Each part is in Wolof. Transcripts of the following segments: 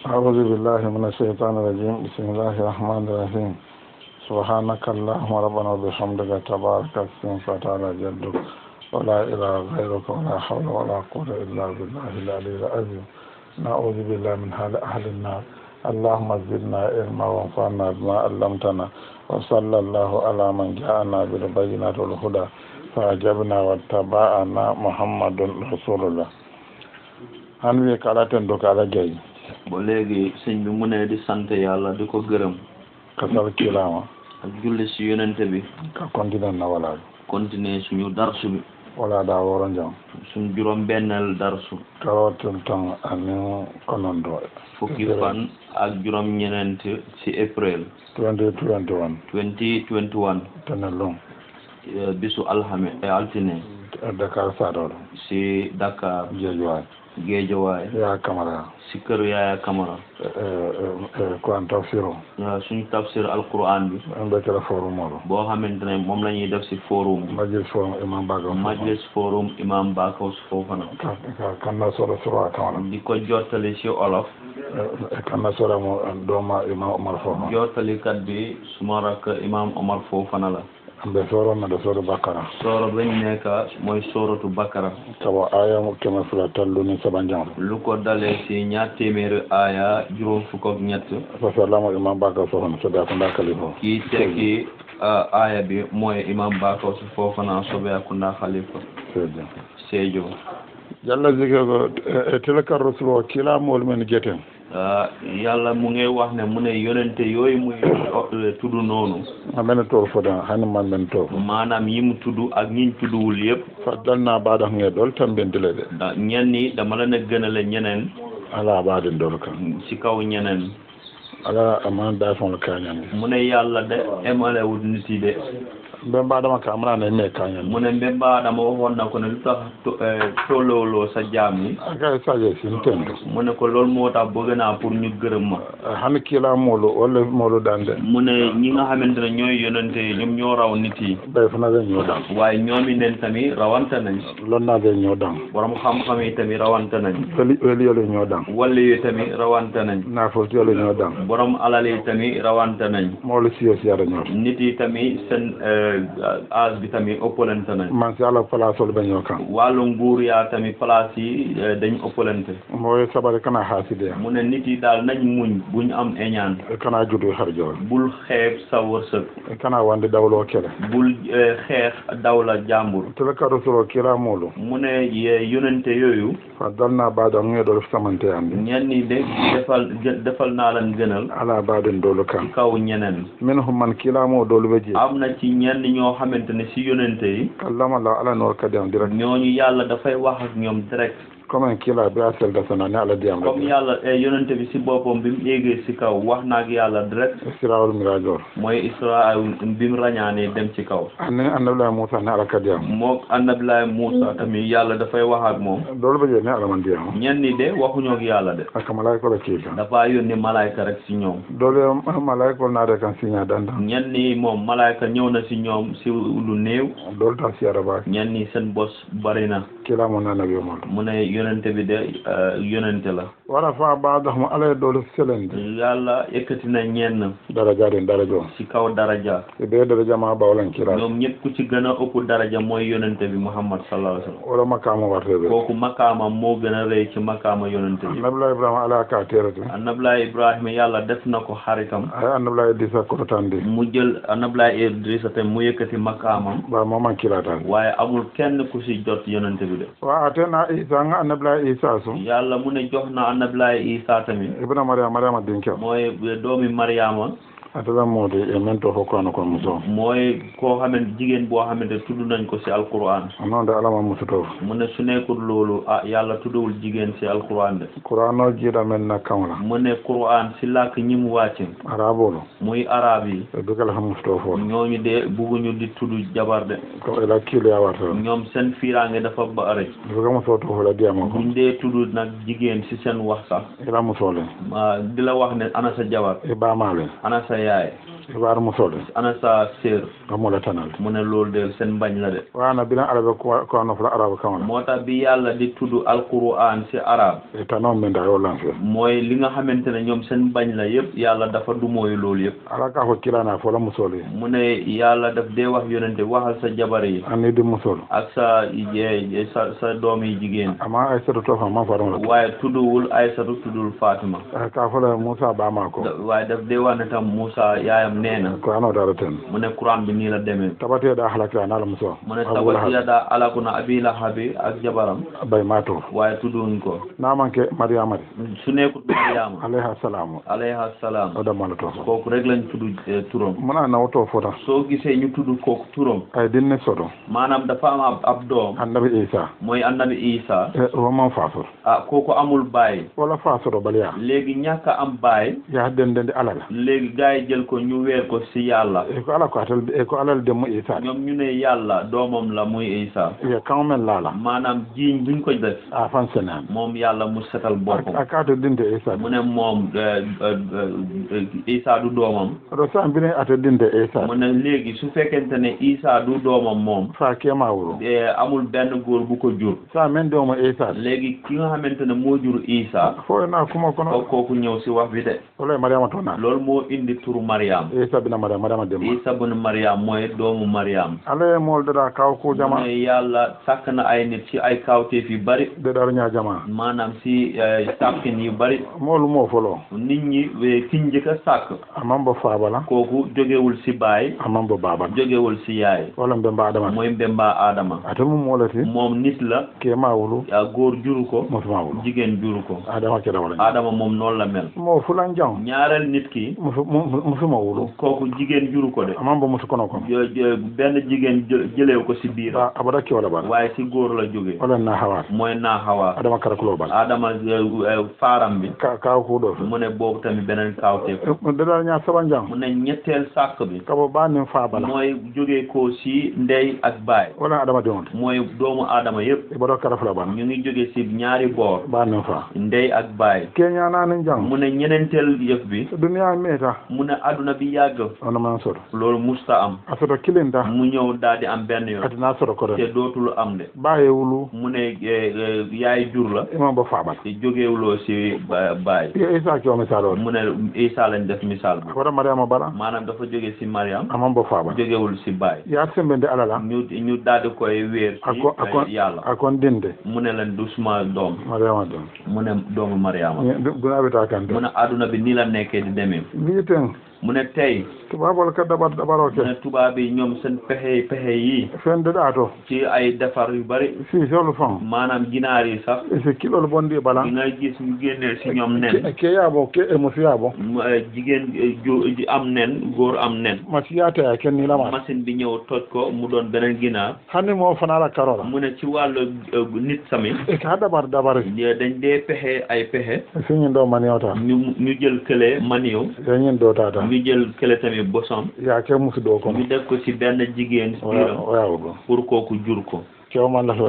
أعوذ بالله من الشيطان الرجيم بسم الله الرحمن الرحيم سبحانك اللهم ربنا وبحمدك تبارك اسمك وتعالى جدك ولا إله غيرك ولا حول ولا قوة إلا بالله العلي العظيم نعوذ بالله من حال أهل النار اللهم زدنا علما وانفعنا بما علمتنا وصلى الله على من جاءنا بالبينات والهدى فأجبنا واتبعنا محمد رسول الله han wi kala ten do kala jeyi ba léegi sëñ bi mu ne di sant yàlla di ko gërëm kasal kilama ak julli si yonente bi ka continue na wala continuer suñu darsu bi wala da woro jam suñu juróom benneel darsu karotel tan anin konondo fukki fan ak juróom ñeneent ci april 2021 2021 tene long eh, bisu alxame eh, altine dakar saɗoɗo si Dakar jeejuwaay Géejawaay ya camara si kër Yaaya Kamara ko an tafsiro eh, suñu tafsir alquran bi en ɓe kela forum oɗo boo xamante ne moom la ñuy def si forum majlis forum imam baga majlis forum imam Bakos Fofana kanna soɗo soro a camara di ko jottali si olof kanna soɗa mo doma imam omar fofa jottalikat bi suma rakk imam Omar Fofana la ɓe soromeɗo soɗo bakkara sooro bañ nekk mooy sooratu Bakara sabo aya keme fula talluni saɓa jam lu ko dalee si ñaar téeméeri aaya juróom fukk ak ñett par ce que lamo imam baga fofana soɓe akunda kalifo kii tekki ah, aaya bi mooy imam Bakos Fofana Sobeyakunda Khalifa seedi Sédhiou yalla jige ko e telekar rasul o kilamol men gueten ah, yàlla mu ngi wax ne mu ne yonente yooyu muy eh, tudd noonu amene to foda hani man men to maanaam yi mu tudd ak ñiñ tudduwul yëpp faddalna baɗa nge ɗol tan bendile ɗe da ñenn ñi dama leen a gënale ñeneen ala baɗen ɗol kam si kaw ñeneen ala amana dafon kañande mu ne yàlla de emalewul nit yi de ɓe mbaɗama ka amanane me kañande mu ne mbemba dama waxoon na ko ne lu tax to- eh, tollooloo sa jaam yi aka saje sin tendo mu ne ko loolu moo tax bëgg naa pour ñu gërëm ma hani kilamolu walla molu dande mu ne ñi nga xamante ne ñooy yonente yi ñoom ñoo raw nit yi ɓe fana ɓe ñoɗan waaye ñoomi nen tamit rawante nañ lonnaɓe ñoɗan borom xam-xam yi tamit rawante nañ weli weliyole ñoɗan walli yi tamit rawante nañ nafotiyole ñoɗan borom alal yi tamit rawante nañ mawlo siyo siyata ñoto nit yi tamit seen âge bi tamit ëppalante nañ man si ala place ol ɓe ño kan wàllu nguur yaa tamit place yi eh, dañ ëppalante moye saɓare kana hasideya mu ne nit yi daal nañ muñ buñ am eñaan kana judu har joro bul xeeb sa wërsëg kana wande dawlo kele bul eh, xeex dawla jàmbur telekar rasul o kilamolu mu ne ye- yonente yooyu faddalna baɗa nge ɗol samanteyande ñenn ñi de defal gë- defal naa leen gënal ala baɗen dolu kan ci kaw ñeneen min humman kilamo dolu ɓe je am na ci ñenn ñoo xamante ne si yonente yi kallama la ala nor kadi am direct ñooñu yàlla dafay wax ak ñoom direct comme en kila be a selda sana ne ala diyam comme yàlla eh, yonente bi si boppam bi mu éegee si kaw wax na ak yàlla direct sirawol mirajor mooy Israël bi mu rañaanee dem ci kaw anne annabila moussa ne ala kadi am mook annabilaay Muusa tamit yàlla dafay wax ak moom dolu ɓe je ne ala man diyam ñenn ñi de waxuñoo ak yàlla de aka malaika la kiika dafa yónni malayka rek si ñoom dolu malaika ol naade kan signa danda ñenn ñi moom malayka ñëw na si ñoom si lu néew dolu ta siyara baake ñenn ñi seen bos bari na kilamo nanabi mol mu ne yonente bi de eh, yonente la wala fa badahmo ala e dolu selende yàlla yëkkati na ñenn darajaden darajo si kaw daraja e ɓe daraja ma bawlan kira ñoom ñëpp ku ci gën a ëpp daraja mooy yonente bi Muhammad sallallahu alayhi wa sallam wala makama warteɓe kooku makaama moo gën a rëy ci makaama yonente bi annabila ibrahima ala ka terete annablaay Ibrahima yàlla def na ko xaritam ay annabila idrissa kototande mu jël annablaay Idrissa te mu yëkkati makaamam ba maman kilatande waaye amul kenn ku si jot yonente bi de wa atena isa nga annabila isa so yàlla mu ne jox na annablaay Isa tamit ibna mariama mariama dinkew mooy doomi Mariama atala mode e men to hokko ano kon muso mooy koo xamante jigéen boo xamante tudd nañ ko si alquran noon de alama musuto mu ne su nekkul loolu ah yàlla tuddawul jigéen si alquran de qouran o jiiɗa men na kamla mu ne quran si làkk ñi mu wàcce arabolo muy arab yi e dugal ha musuto fo ñooñu de bugguñu di tudd jabar de ko ela kiili yawata ñoom seen fiiraange dafa bari duga muso to fola diyama ko buñ dee tudd nag jigéen si seen wax sax ela musole ma di la wax ne ana sa jabar e ɓamale ana sa yaay ibar musole ana sa sœur amola tanal mu ne loolu de seen bañ la de wana bilan arabe ko ko no fula arabe kawna moo tax bi yàlla di tudd alquran ci arab e tanon men da yo lanfe mooy li nga xamante ne ñoom seen bañ la yëpp yàlla dafa du mooy loolu yëpp ala ka ko kilana fola musole mu ne yàlla daf dee wax yonente waxal sa jabar yi anni di musol ak sa je- sa sa doom yi jigéen amma ay seto to fa ma faron la waaye tudduwul Aysatu tuddul Fatima ka fola musa ba ma ko Da- waaye daf dee wax ne tam Moussa yaayam nee na ko ano dara ten mu ne Quran bi nii la demee tabate da halakira na la muso mu ne tabat yada alakuna abi lahabi ak jabaram bay ma to waaye tudduwuñ ko na manke maryama de su nekkut Mariama alayha salamu alayha salaam o da mala to fo kooku rek lañ tudd eh, turam muna na woto fota soo gisee ñu tudd kooku turam ay dinne soto maanaam dafa am ab ab doom annabi isa mooy annabi Isa e woman fasor ah kooku amul baay wala fasoro baliya léegi ñàkk a am baay ya dendende alala léegi gars yi jël ko ñu weer ko ci yàlla e ko ala ko atal e ko alal demmo isa ñoom ñu ne yàlla doomam la muy Isa ye kan men lala maanaam jiiñ buñ ko def a fan senan moom yàlla mu setal boppam a kato dinte isa mu ne moom eh, eh, eh, Isa du doomam oɗo sa mbine ata dinte isa mu ne léegi su fekkente ne Isa du doomam moom fa kema wuro eh, amul benn góor bu ko jur sa men dewmo isa léegi ki nga xamante ne moo jur Isa fo na kuma ko kono kooku ñëw si wax bi de wala mariama to na loolu moo indi turu Mariam isa bina mariama mariama demma Isa bun Mariam mooy doomu Mariam ala e moldeɗa kaw ku mu jama ne yàlla sàkk na ay nit ci ay kawteef yu bari deɗar ña jama maanaam si eh, sàkkin yu bari molu mo folo nit ñi eh, ki njëkk a sàkk amman bo fabala kooku jógewul si baay amman bo babal jógewul si yaay wala mbe mbaɗama mooy mbemba Adama ate mum molati moom nit la kema wulu ah, góor juru ko musuma wulu jigéen juru ko adama keɗa wala Adama moom noonu la mel mo fulan jang ñaareel nit ki musu mu- musuma wulu kooku jigéen juru ko de amman bo musu kono kono jo- jo- benn jigéen jë- jëlew ko si biir ba abada ke wala bala waaye si góor la jóge wala na hawat mooy naa xawaa adama karakulo bala Adama eh, eh, faaram bi ka kaw kuɗo mu ne boobu tamit beneen kawteef deɗar ña saban jang mu ne ñetteel sàkk bi kabo ba nin fabala mooy jóge ko si ndey ak baay wala adama diwonte mooy doomu aadama yëpp e baɗo karafula bala ñu ngi jóge si ñaari boor ba nin fa ndey ak baay keñananin jang mu ne ñeneenteel yëf bi duniya meta mu ne adduna bi yàgg ono man soto loolu musta am a soto kilinta mu ñëw daal di am benn yoon atina soto koɗo te dootul am de baye wulu mu ne eh, eh, yaay jur la imam bo fabala te jógewuloo si ba- baay yo isa keo misal o mu ne Isa lañ def misaal bi abaɗa mariama bala maanaam dafa jóge si Mariam amman bo fabala jógewul si baay ya sembende alala ñu ñu daal di koy wéer si akon eh, akon yàlla akon dinde mu ne leen du suma doom mariama don mu ne doomu Mariama duna ɓeta kante mu ne adduna bi nii la nekkee di demee mbiten mu ne tey tubabol ka dabar dabaro mu ne ke tubaab yi ñoom seen pexe pexe yi fendeɗa to ci ay defar yu bari si solu fan maanaam ginaar yi sax si kilol bondi bala di nga gis ñu génnee si ñoom nen ke yaabo ke e musu yaabo mu, eh, jigéen eh, ju ju am nen góor am nen masi yataya ken ni lama machine bi ñëw toj ko mu doon beneen ginaar hanni mo fanala karola mu ne ci wàllu eh, nit sami e ka dabar dabari dañ dee pexe ay pexe siñin ɗo maniota ñu ñu jël kële maniw yeñin ɗo tata ñu jël kële tamit bosom ya ke musu ɗo kono ñu def ko ci benn jigéen si biiram oyawo ɗo pour kooku jur ko kewma lafa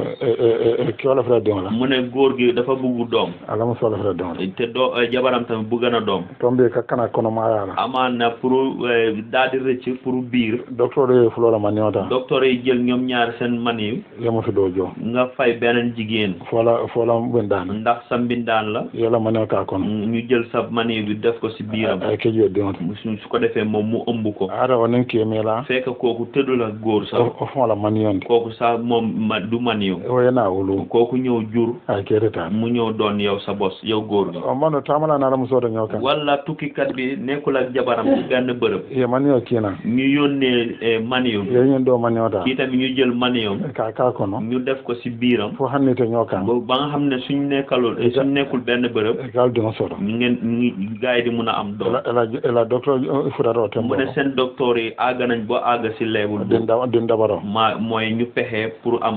kewo lafata diŋola mu ne góor gi dafa bugg doom ala muso lafata diŋola te doo eh, jabaram tamit bugg na doom ton mbiye kakkana kono mayala amaan na pour eh, daal di rëcc pour biir docteur ye fulola maniota docteur yi jël ñoom ñaar seen maniw ye musu ɗo jo nga fay beneen jigéen fola fola ɓendani ndax sa mbindaan la yela manio ka kono ñu jël sa maniw bi def ko si biiram ay kejuyo diŋote su su ko defee moom mu ëmb ko ara onin kemela fekk kooku tëddul ak góor sax o fola manionde kooku sax moom ma du maniw oyena wulu kooku ñëw jur ay keretani mu ñëw doon yow sa bos yow góor gi o mano tamala nala musoto ñoo kan wala tukkikat bi nekkul ak jabaram ci benn bërëb ye manio kina ñu yónnee eh, maniw yeñin ɗo maniota kii tamit ñu jël maniwam ka ka kono ñu def ko si biiram fo hannite ñoo kan ba ba nga xam ne suñ nekkalul eh, suñ nekkul benn bërëb e gal diŋo soto ñu ngeen ñu gars yi di mun a am doom ela ela ela docteur futata o tembo mu ne seen docteur yi àgg nañ ba àgg si leebul din boobu da din dabaro ma mooy ñu pexe pour am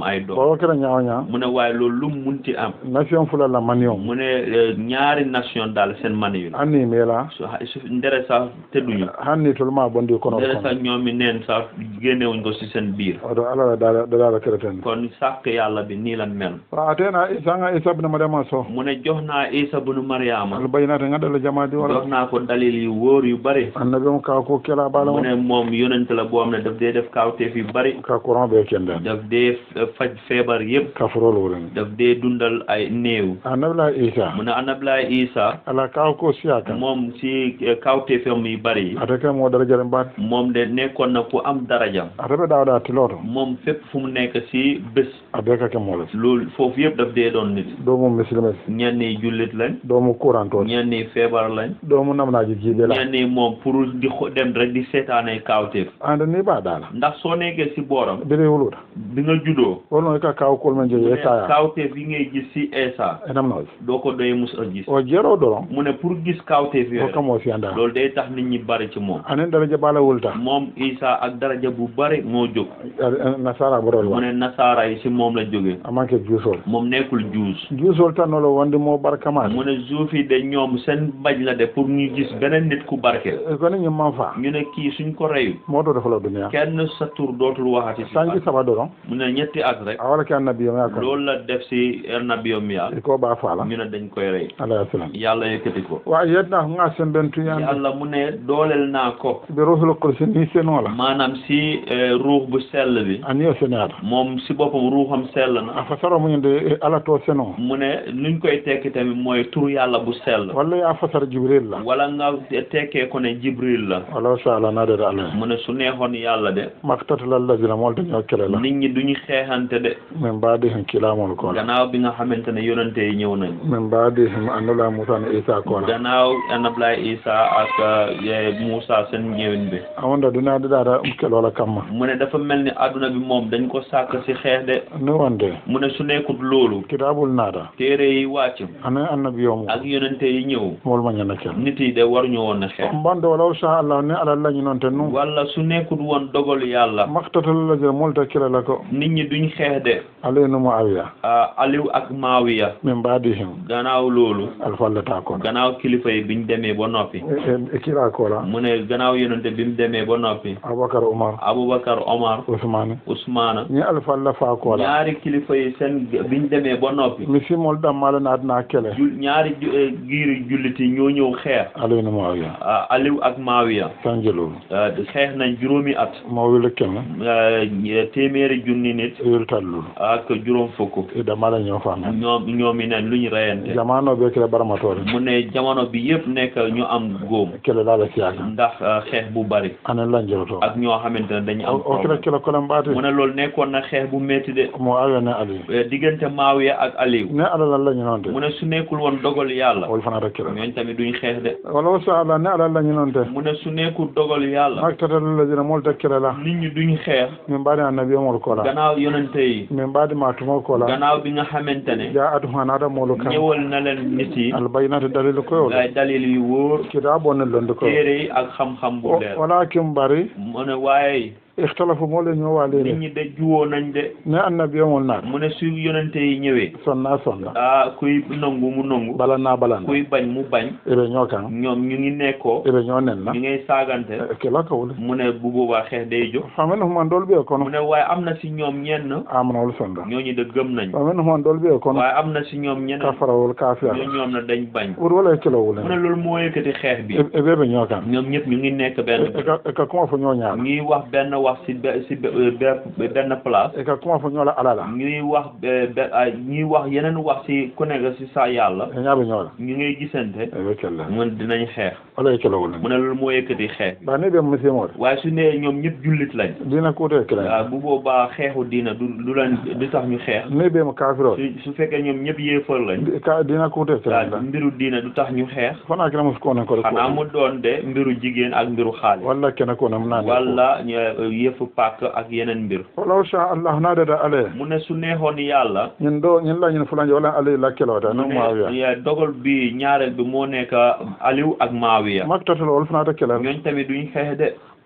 ay doom bawo kera ñaawo ñaa mu ne waaye loolu lu mu munti am nation fula la manion mu ne eh, ñaari nation daal seen mani yu la anni meela su su ndere sax tëdduñu hanni tolma bondi kono ndere kono sax ñoom i neen sax génnewuñ ko si seen biir oto ala la dala dala kereten kon sàkk yàlla bi nii la mel wa atena isa nga isa ibn maryama so mu ne jox naa isa bunu mariama al bayyinati ngadala jamaadi jox wala naa ko dalil yu wóor yu bari annabi mo ka ko kela bala mu mo ne moom yonent la boo xam ne daf dee def kawteef yu bari ka courant be kende daf dee f- faj feebar yëpp ka furol wurin daf dee dundal ay néew annabi la isa mu ne anablaay isa ala ka ko siyaka moom si eh, kawteefam yu bari yi atake mo dara jare mbaat moom de nekkoon na ku am daraja atabe dawda tiloto moom fépp fu mu nekk si bés abe ka ke moles loolu foofu yëpp daf dee doon nit do mo muslimes ñenn yi jullit lañ do mo courant to ñenn yi feebar lañ do mo namnaji jibe la ñenn yi moom pour di xo- dem rek di seetaanay kawteef ande ni ba dala ndax soo nekkee si booram bire wuluta bi nga juddoo wolno ka kaw kol men je e kaya kawteef yi ngay gis si Esa enam noje doo ko doy mus a gis o jero doron mu ne pour gis kawteef o yooyu kamo siyanda loolu day tax nit ñi bari ci moom anen daraja bala wulta moom Isa ak daraja bu bari moo jóg nasara borol mu wa ne nasaara yi si moom la jógee amanke juusol moom nekkul juus juusol tannolo wonde mo barkamade mu ne juif yi de ñoom seen bañ la de pour ñu gis beneen nit ku barke koni ñim man fa ñu ne kii suñ ko reyu moɗo defala duniya kenn sa tur dootul waxati si sanji at. saba doron mu ne ñetti at rek a wala ke annabi o ya kon loolu la def si nabiyom ya e ko ba faala ñu ne dañ koy rey alayhi salam yàlla yëkkati ko wa yedna ko ga semben tuyande yàlla mu ne dooleel naa ko ɓe ruhul kursi ni senola maanaam si eh, ruux bu sell bi ani o seneyata moom si boppam ruuxam sell na a fasara muñde ala to seno mu ne luñ koy tekki tamit mooy tur yàlla bu sell walla ya fasara jibril la wala nga tekkee ko ne jibril la wala sa ala nadede ala mu ne su neexoon yàlla de maktatala alladina molta ñoo kele la nit ñi duñu xeexante de min mbaadi hen kilamol kola gannaaw bi nga xamante ne yonante yi ñëw nañ min mbaadi hen annula moussa ne isa kola gannaaw anablaay isa ak eh, Moussa seen ñëwin bi awonda duniya ɗiɗaɗa kelola kamma mu ne dafa mel ni àdduna bi moom dañ ko sàkk si xeex de ni wonde mu ne su nekkut loolu kitabul naata téere yi wàcc ana annabi yomu ak yonante yi ñëw mol ma ñana ken nit yi de waruñu woon a xeex mbande walaw sa allah ni ala lañi noon ten nu wala su nekkut woon dogal yàlla maktatala ladina molta kelela ko nit ñi duñ xeex de alay numo awiya ah, Aliou ak Maawiya min mbaadi hen gannaaw loolu alfallata kono gannaaw kilifa yi biñ demee ba noppi e kira kola mu ne gannaaw yonante bi mu demee ba noppi aboubacar oumar Aboubacar Omar ousmane Ousmane ni alfalla fa kola ñaari kilifa yi seen biñ demee ba noppi mi simol ɗammala naatna kele jul ñaari ju- eh, giiri jullit yi ñoo ñëw xeex alay numo awiya ah, Aliou ak Maawiya sanjelolu ah, xeex nañ juróomi at mo wile keme ah, ñe- téeméeri junni nit wil tallulu ak juróom fukk e ɗammala ñoo famen ñoom ñoom i neen lu ñu reyante jamanoɓe kele baramatore mu ne jamono bi yëpp nekk ñu am góom kele laala siyaka ndax ah, xeex bu bari anen lanjeroto ak ñoo xamante ne dañu am o kila problème kila kolen mbaati mu ne loolu nekkoon na xeex bu métti de mo awiya ne aliyu Eh, diggante Maawiya ak Aliou ne ala lañi noon te mu ne su nekkul woon dogal yàlla wol fanata kila ñooñ tamit duñ xeex de walaw sa allah ne ala lañi noon te mu ne su nekkul dogal yàlla maktatala ladina molta kelela nit ñi duñ xeex min mbaadi annabi omol kola gannaaw yonente yi min mbaadi ma tumo kola gannaaw bi nga xamante ne ja atu hanaɗa molu kan ñëwal na leen nit yi albayinati dalil koyol ay dalil yu wóor kita bonne londe koyo téere yi ak xam-xam bu leer walakin bari mu ne waaye ikhtalafu mole nit ñowalene ñi de juwoo nañ de ne annabi omol naata mu ne su yonente yi ñëwee sonna sonna ah kuy nangu mu nangu balanna balanna kuy bañ mu bañ eɓe ñoo kan ñoom ñu ngi nekkoo eɓe ñoo nenna ñu ngay saagante kela kawle mu ne bu boobaa xeex day jóg famen human dol ɓiye mu kono ne waaye am na si ñoom ñenn amanawol sonda ñooñu de gëm nañ famen human dol ɓiye kono waaye am na si ñoom ñeneen kafarawol kafiya ñoo ñoom na dañ bañ ɓuuri wala e kelo mu ne wulen loolu moo yëkkati xeex bi e ɓeɓe ñoo kan ñoom ñëpp ñu ngi nekk benn e ka- e ka kuma fo ñoo ñaala ñuy wax benn wax si be- si be- be- benn place e ka kuma fo ñoola alala ñuy wax be- be- ay ñuy wax yeneen wax si ku nekk si sa yàlla e ñaaɓe ñoola ñu ngay gisante eɓe kella mun dinañ xeex wala e kelo wulen mu ne loolu moo yëkkati xeex bi ba ni ɓe musimode waaye su ne ñoom ñëpp jullit lañ dina kuute e waaw kela bu boobaa xeexu diina du du leen du tax ñu xeex ni ɓe mo kafirode su su fekkee ñoom ñëpp yéefar lañ ka dina kuute e waaw kela mbiru diina du tax ñu xeex fana kena mus konen kode xanaa ko mu doon de mbiru jigéen ak mbiru xaalis walla kene konem nane wala ñu- yëfu pàkk ak yeneen mbir walaw sa allah nadede ale mu ne su neexoon yàlla ñin ɗo ñin la ñin fulanje wala alayi lakkelota mu no mawiya ne dogal bi ñaareel bi moo nekk Aliou ak Maawiya maktatalo wol fanata kela ñooñ tamit duñ xeex de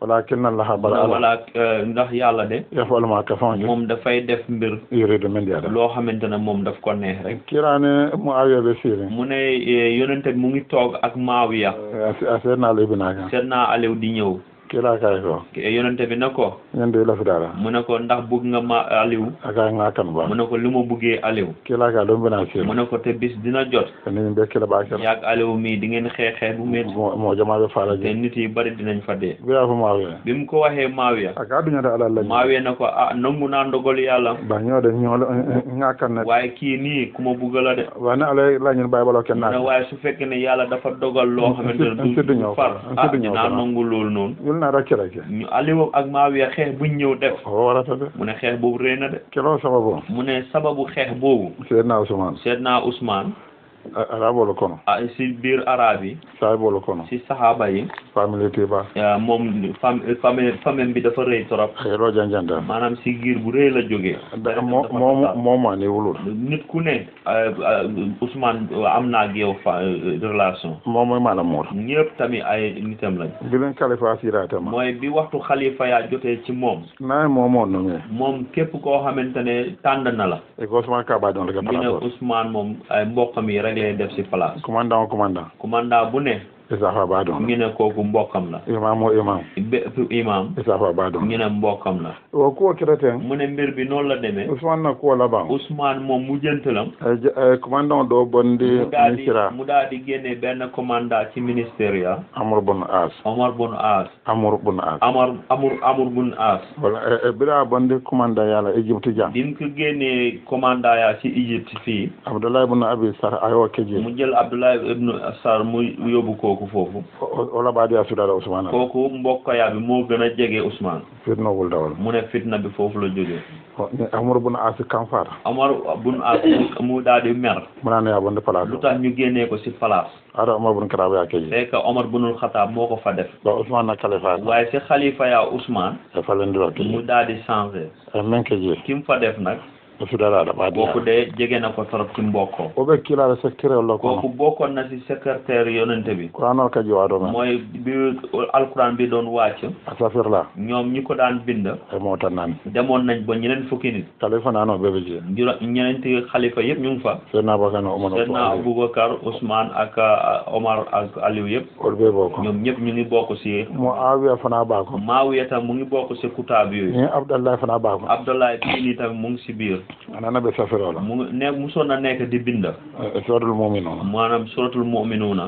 walakin allaha mu bara ne ala wala euh, ndax yàlla de yafalu ma ka fon moom dafay def mbir yuridu min diada loo xamante ne moom daf ko neex rek kirane mu awiyaɓe siiri mu ne eh, yonente bi mu ngi toog ak Maawiya a seednaalo ibinaka seet naa Aliou di ñëw kila kay ko yonente bi ne ko ñande lafidara mu ne ko ndax bëgg nga ma Aliou aka nga kan ba mu ne ko li ma bëggee Aliou kila ka ɗum bina mu siiri ne ko te bis dina jot ni min ɓe kila ɓakela yaag Aliou mii di ngeen xeexee bu métti mo jamaɓe te faalaji nit yi bari dinañ fa dee biya fo mawiya bi mu ko waxee Maawiya aka duñata ala lañi Maawiya ne ko ah nangu naa ndogal yàlla ba ñoode ñoolo nga kan ne waaye kii nii ku ma bugg la de wane ala lañin baybalo ken mu ne naaka waaye su fekkee ne yàlla dafa dogal loo xamante ne un siddu du ñëw far un ah siddu ñëw dinaa ko. nangu loolu noonu yulna rakkirake ñu Aliou ak Maawiya xeex buñ ñëw def o warata de mu ne xeex boobu rëy na de kelo sababu mu ne sababu xeex boobu seedna ousmane seet naa Ousmane arabolo kono ah si biir arab yi saybolo kono si saxaaba yi famille tiba ah, moom fam famille famille bi dafa rëy trop xeero janjanta maanaam si giir bu rëy la jógee mo mo moma ni wulul nit ku ne ah, ah, Ousmane am naa ak yow fa relation momoy mana muur ñëpp tamit ay nitam lañ bilen kalifa siratema mooy bi waxtu xalifa yaa jotee ci moom nayi momo nomi moom képp koo xamante ne tànd na la e ko ousmane ka baɗon lega ñu ne place Ousmane moom ay mbokkam yi rek lay def si place commandant o commandant commandant bu ne isafa baɗon ñu ne kooku mbokkam la imam o imam bépp imam isafa baɗon ñu ne mbokkam la o kuwo kireten mu ne mbir bi noonu la demee ousmane na kuwo laban Ousmane moom mu jëntalam e commandant ɗo bonde mu daal di ministra mu daal di génne benn commandant ci ministère ya amour bon as Omar bun As amour bon as Amar Amur Amur bun As wala e ɓira bonde commandant yala égypte jam bi mu ko génnee commandant ya ci Égypte fii abdoulaye ibn abi sar ayo keji mu jël Abdoulaye ibnu Assar mu yóbbu kooku foofu o laɓaɗi a suɗaɗa ousmane kooku mbokkoya bi moo gën a jege Ousmane firnowol dawol mu ne fitna bi foofu la jógee amour bon as kam fata Omar bun As mu- mu daal di mer munanoya bonde place lu tax ñu génnee ko ci place aɗa omar bon karaɓe a keji fekk Omar bunul Xataab moo ko fa def ba ousmane na kalifa waaye ci xalifa ya Ousmane e falendiro mu keji daal di changé e men keji ki mu fa def nag o suɗaɗa aɗa kooku ɓaɗi de jege na ko torop ci mbokkoo o ɓe kilaɗo secteur o kooku lokono bokkoon na ci secrétaire yonente bi kuranol kaji waɗo men mooy bi alquran bi doon wàcc a safirla ñoom ñi ko daan bind e motan nani demoon nañ ba ñeneen fukki nit kalifa nano ɓeɓe jee juro ñeneenti xalifa yëpp ñu ngi fa seydna bakano omano Seydina Aboubacar Ousmane ak uh, Omar ak Aliou yëpp oɗo ɓe bo ko ñoom ñëpp ñu ngi bokk ci mo awiya fana ɓako Maawiya tam mu ngi bokk ci kutaab yooyu ni abdallahi fana ɓako Abdoulaye bii nii tam mu ngi ci biir anana ɓe safirola mu ngi ne musoon na nekk di bind e sodol mumin o maanaam suratul mu'minuuna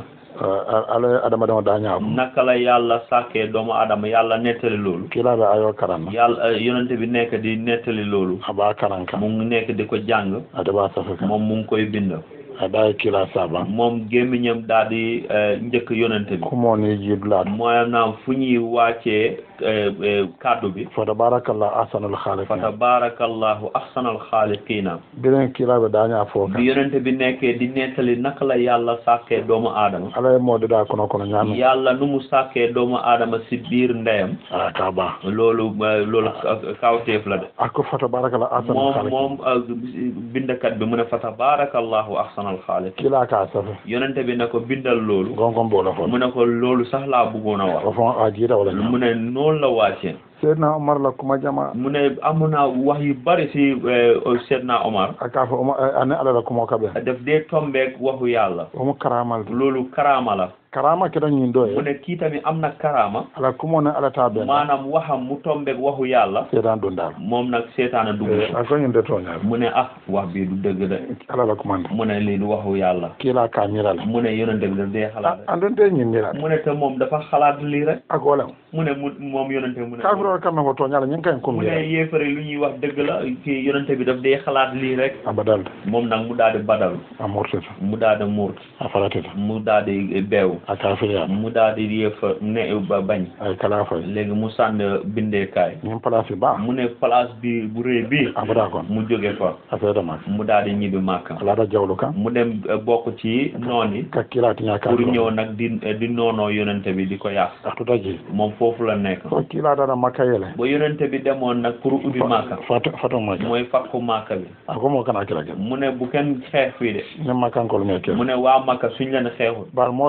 ala adama dama dañako naka la yàlla sàkkee doomu adama yàlla nettali loolu kilaɓe ayo karanna yàlla yonente bi nekk di nettali loolu aɓa karan ka mu ngi nekk di ko jàng adeɓa safi ka moom mu ngi koy bind aɗa e kila saba moom gémmiñam daal di eh, njëkk yonente bi kumoni jiidulaɗo maanaam fu ñuy wàccee eh, eh, kàddu bi fo tabarakallah ahsanul fa halikin tabarakallahu ahsanal xaaliqiina biren kilaɓe daña fo ka bi yonente bi nekkee di nettali naka la yàlla sàkkee doomu aadama ala e modeɗa kono kono ñaami yàlla nu mu sàkkee doomu aadama si biir ndeyam a ka ba loolu eh, loolu ka- kawteef la de akko fo tabarakallah ahsanul moom halikin moom eh, bindakat bi mu ne fa tabarakallahu ahsanal xaaliqiin kila ka safi yonente bi ne ko bindal loolu gongon mbola fo mu ne ko loolu sax laa bëggoon a wax o fon a jiita wala ñaam mu ne noonu la wàccee seydna omar la kuma jama mu ne amu naa wax yu bari si Seydina Omar aka fo oma ane ala la kumo kaɓe daf dee tombeek waxu yàlla omo karamal loolu karaama la karama keɗa ñin ɗo mu e ne kii tamit am na karaama ala kumo ne ala ta ɓen maanaam waxam mu tombeek waxu yàlla seedan ɗum dal moom nag seetaana dugg ko a koñinde toñal mu ne ah wax bii du dëgg de ala la kumande mu ne lii du waxu yàlla kiila ka mirala mu ne yonente bi daf dee xalaat rek andon te ñin mirala mu ne te moom dafa xalaat lii rek ak wolem mu ne mu moom yonente mu ne kafirol kamɓe ko toñala ñin kayen kum mu ne mira yéefare lu ñuy wax dëgg la kii yonente bi daf dee xalaat lii rek a badalde moom nag mu daal di badal a murtita mu daal di muurt a faratita mu daal di beew a kafiriyama mu daal di yéefa ne ba bañ ay kala fay léegi mu sànni bindeekaay ñin place ba mu ne place bi bu rëy bi a fota kon mu jóge fa a seedama mu daal di ñibbi màkka alata jawlu kan mu dem eh, bokk ci noon yi ka kiila tiña pour kafiro ñëw nag di di noonoo yonente bi di ko yàq a tuta ji moom foofu la nekk so kiila dara makka yele ba yonente bi demoon nag pour ubbi màkka fat fato makka mooy fakku màkka bi a ko mo kana kila ke mu ne bu kenn xeex fii de ne makkankol me ke mu ne waa màkka suñ leen xeexul bar mo sababe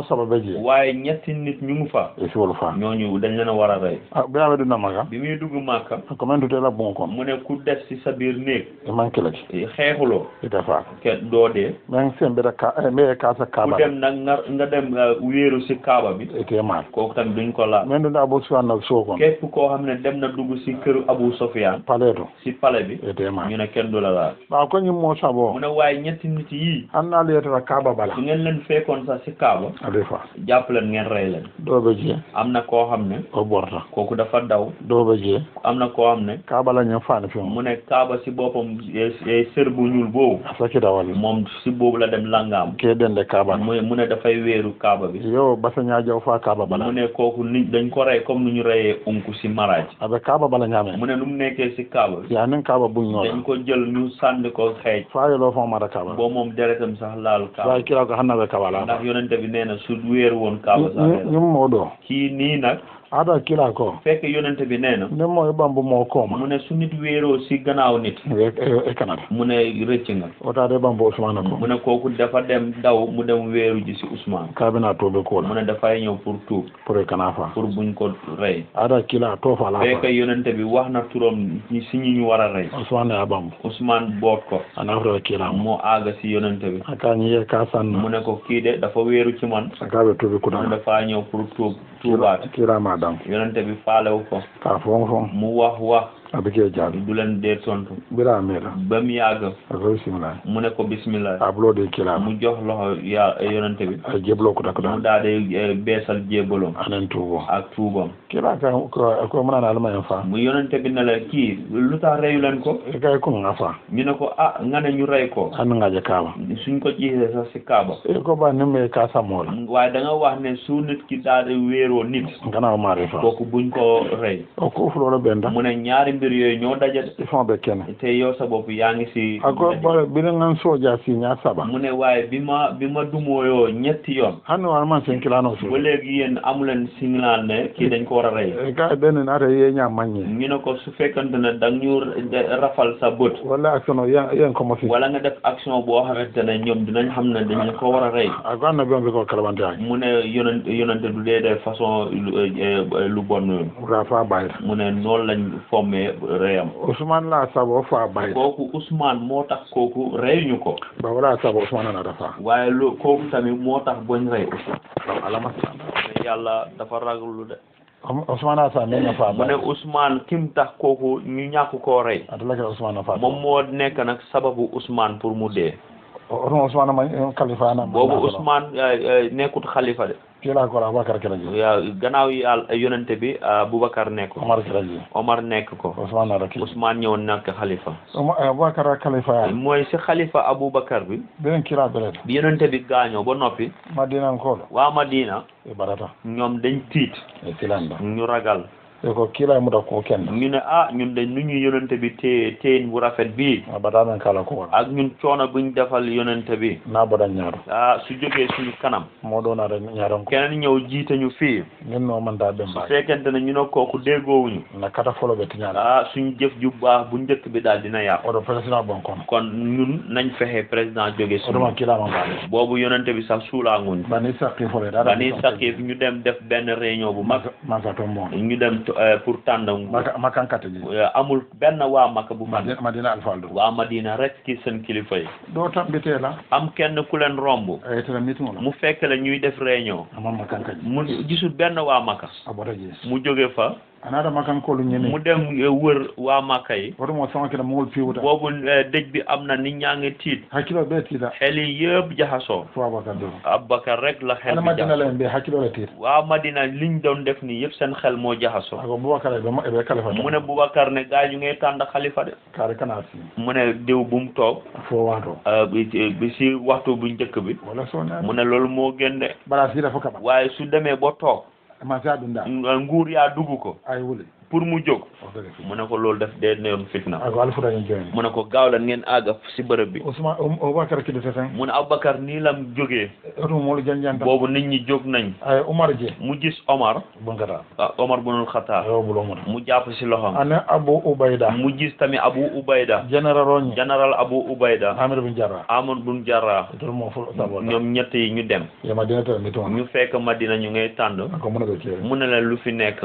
je waaye ñetti nit ñu ngi fa e siwol fa ñooñu dañ leen a war a rey ɓe aɓe ɗum namaga bi muy dugg màkka ko men tutela bon kon mu ne ku des ci sa biir néeg e mankilaki xeexuloo ite fa kenn doo dee men sen mbeɗa ka mbeɗe kasa ku kaaba dem nag nga nga dem uh, wéeru ci kaaba bi ete maal kooku tamit duñ ko laal men ɗum abo suwanna so kon képp koo xam ne dem na dugg ci këru Abu Sofyan pale to ci palais bi ete maal ñu ne kenn du la laal ɓawa ko ñimmo mu sabo ne waaye ñetti nit yii hanna leyetata kaaba bala su ngeen leen fekkoon sax ci kaaba ade fa jàpp leen ngeen rey leen ɗoɓe jee am na koo xam ne o ɓorta kooku dafa daw ɗoɓe jee am na koo xam ne kaaba la ñen fani fim mu ne kaaba ci boppam eh, eh, sër bu ñuul boobu a sakita walla moom ci boobu la dem langaam keɗende kaaba mu mu ne dafay wéeru kaaba bi yo basaña jaw fa kaaba mu bala ne kooku nit dañ ko rey comme nu ñu reyee unku ci maraaj aɓe kaaba bala ñaame mu ne nu mu nekkee ci kaaba bi yanin kaaba buññola dañ ko jël ñu sànni ko xeej fayelo fo mata kaaba boo moom deretam sax laal kaaba way kila ko hannaɓe kaaba ndax la yonente bi nee na su wéeru woon kaaba sax lay la. ñimmo ɗo kii nii nag aɗa kila ko fekk yonente bi nee na ndemmo e ɓambu mo mu kooma ne su nit wéeroo ci gannaaw nit e canada mu ne rëcc nga otade ɓambu ousmane ko mu ne kooku dafa dem daw mu dem wéeru ji ci Ousmane kabina toɓe mu kola ne dafay ñëw pour tuub pour e kana fa pour buñ ko rey aɗa kila to fa la fekk fa yonente bi wax na turam ñi si ñi ñu war a rey ousmane a ɓambu Ousmane boot ko ana frère kila mo moo aaga si yonente bi aka ñiye ka mu sanna ne ko kii de dafa wéeru ci man akaɓe toɓe mu kuɗa dafa ñëw pour tuub tuubaat kirama dan yonente bi faalewu ko ka fon fon mu wax wax aɓe ke jaabi du leen dee tontu ɓira mira ba mu yàgg ako bisimilla mu ne ko bismillah a ɓulode kilama mu jox loxo ya yonente bi a jeblo kuɗa mu kuɗa daal di eh, beesal jébalom anen tuubo ak tuubam kila ka ko ko manana alma en fa mu yonente bi ne la kii lu tax reyu leen ko e kay ko nga fa ñu ne ko ah nga ne ñu rey ko an ngaje kaaba suñ ko jiixee sax si kaaba e ko ba nimme ka samola waaye da nga wax ne su nit ki daal di wéeroo nit ngana o mari fa kooku buñ ko rey o ko fuloɗo ɓenda mu ne ñaari mbir yooyu ñoo daje il faut ɓe kene te yow sa bopp yaa ngi si ako ɓore ɓiɗen gan soja siña saba mu ne waaye bi ma bi ma dumooyoo ñetti yoon hanno warman sen kilano ba so léegi yéen amuleen signaal ne kii dañ ko war a rey e ka ɗenen ata yeña mañe ñu ne ko su fekkante ne da ñu rafal sa bët walla action o yen yen como si wala nga def action boo xamante ne ñoom dinañ xam ne dañ ko war a rey ako annabi on ɓe ko kalabante aki mu ne yonent yonente du dee def façon lu eh, lu bon yooyu ka fa bayta mu ne noonu lañ fommee reyam ousmane la saba o fa bayta kooku Ousmane moo tax kooku reyuñu ko ba wala saba ousmane anata fa waaye lu kooku tamit moo tax boñ rey Ousmane alama mais yàlla dafa raglu de ousmane a sa min fa mu ne bayta Ousmane kim tax kooku ñu ñàkk koo rey atalakira ousmane a fa moom moo nekk nag sababu Ousmane pour mu dee oton ousmane ma kalifa ana boobu Ousmane eh, eh, nekkut xalifa de kila ko abakar kiraji yaa gannaaw yàlla yonente bi Boubacar nekk ko omar kiraji Omar nekk ko ousmane ara kili Ousmane ñëw nekk xalifa abakar kalifa mooy si xalifa Aboubacar bi ɓen kila belete bi yonente bi gaañoo ba noppi madinankolo waa Madina e barata ñoom dañ tiit e kilanda ñu ragal e ko kila e muda ko kenda ñu ne ah ñun de nu ñu yonente bi téye téyin bu rafet bii a batamen kala ko wona ak ñun coono buñ defal yonente bi na boɗan ñaato ah su jógee suñu kanam moɗo naata ñaaton ko keneen ñëw jiite ñu fii min no manta ɓen su mbawi fekkente ne ñu ne kooku déggoowuñu na kata folo ɓe tiñaɗa ah suñu jëf ju baax bu njëkk bi daal dina yàqu oɗo président bon kono kon ñun nañ fexe président jóge oɗoma suñu kilama mbaɗe boobu yonente bi sax suulaanguñ bani sakki fole bani sakif ñu dem def benn réunion bu mag maka to mo ñu dem euh, pour tànn maka makankate ji Euh, amul benn waa Makka bu fa madina madina alfaldo waa Madina rek ki seen kilifa yi ɗo tambitela am kenn ku leen romb e tene meeting ola mu fekk la ñuy def réunion amon makankaji mu gisul benn waa Makka a ɓota jees mu jóge fa anaɗa makankolu mu ñini dem euh, wër waa Makka yi otomo samakina mowol piwuta boobu euh, dëj bi am na nit ñaa ngi tiit hakkilo ɓe tiiɗa xel yi yëpp jaxasoo fo abakar do Abubakar rek la xel ana bi madina jaxasoo la en ɓe hakkilole tiiɗa waa Madina liñ doon def nii yëpp seen xel moo jaxasoo ako boubacar eɓe eɓe kalifa mu ne Boubacar ne gaa ñu ngay tànn xalifa de kaare kana si mu ne diw bu mu toog fo wato euh, bi bi si waxtu bu njëkk bi wala sone mu ne loolu moo gën de bara siida fo kaɓa waaye su demee ba toog ma sa ɗum da nguur yaa dugg ko ay wuli pour mu jóg o dëgg fi mu ne ko loolu def dee neyoon fitna ako alifuta ñin joyin mu ne ko gaaw la ngeen àgg si bërëb bi ousmane aboubacar kidete ten mu ne Aboubacar nii lam jógee oto moolu janjanta boobu nit ñi jóg nañ ay umar je mu gis Omar bunkata ah, Omar bunul Xataab ayo bulo muta mu jàpp si loxoom ane abu ubayda mu gis tamit Abu Ubayda général oñi général Abu Ubayda amir bin jarra Amr bun Jarrah itol mo fo sabo ñoom ñett yi ñu dem yema dina tere miti wona ñu fekk Madina ñu ngay tànd ako muna ɓe keeri mu ne leen lu fi nekk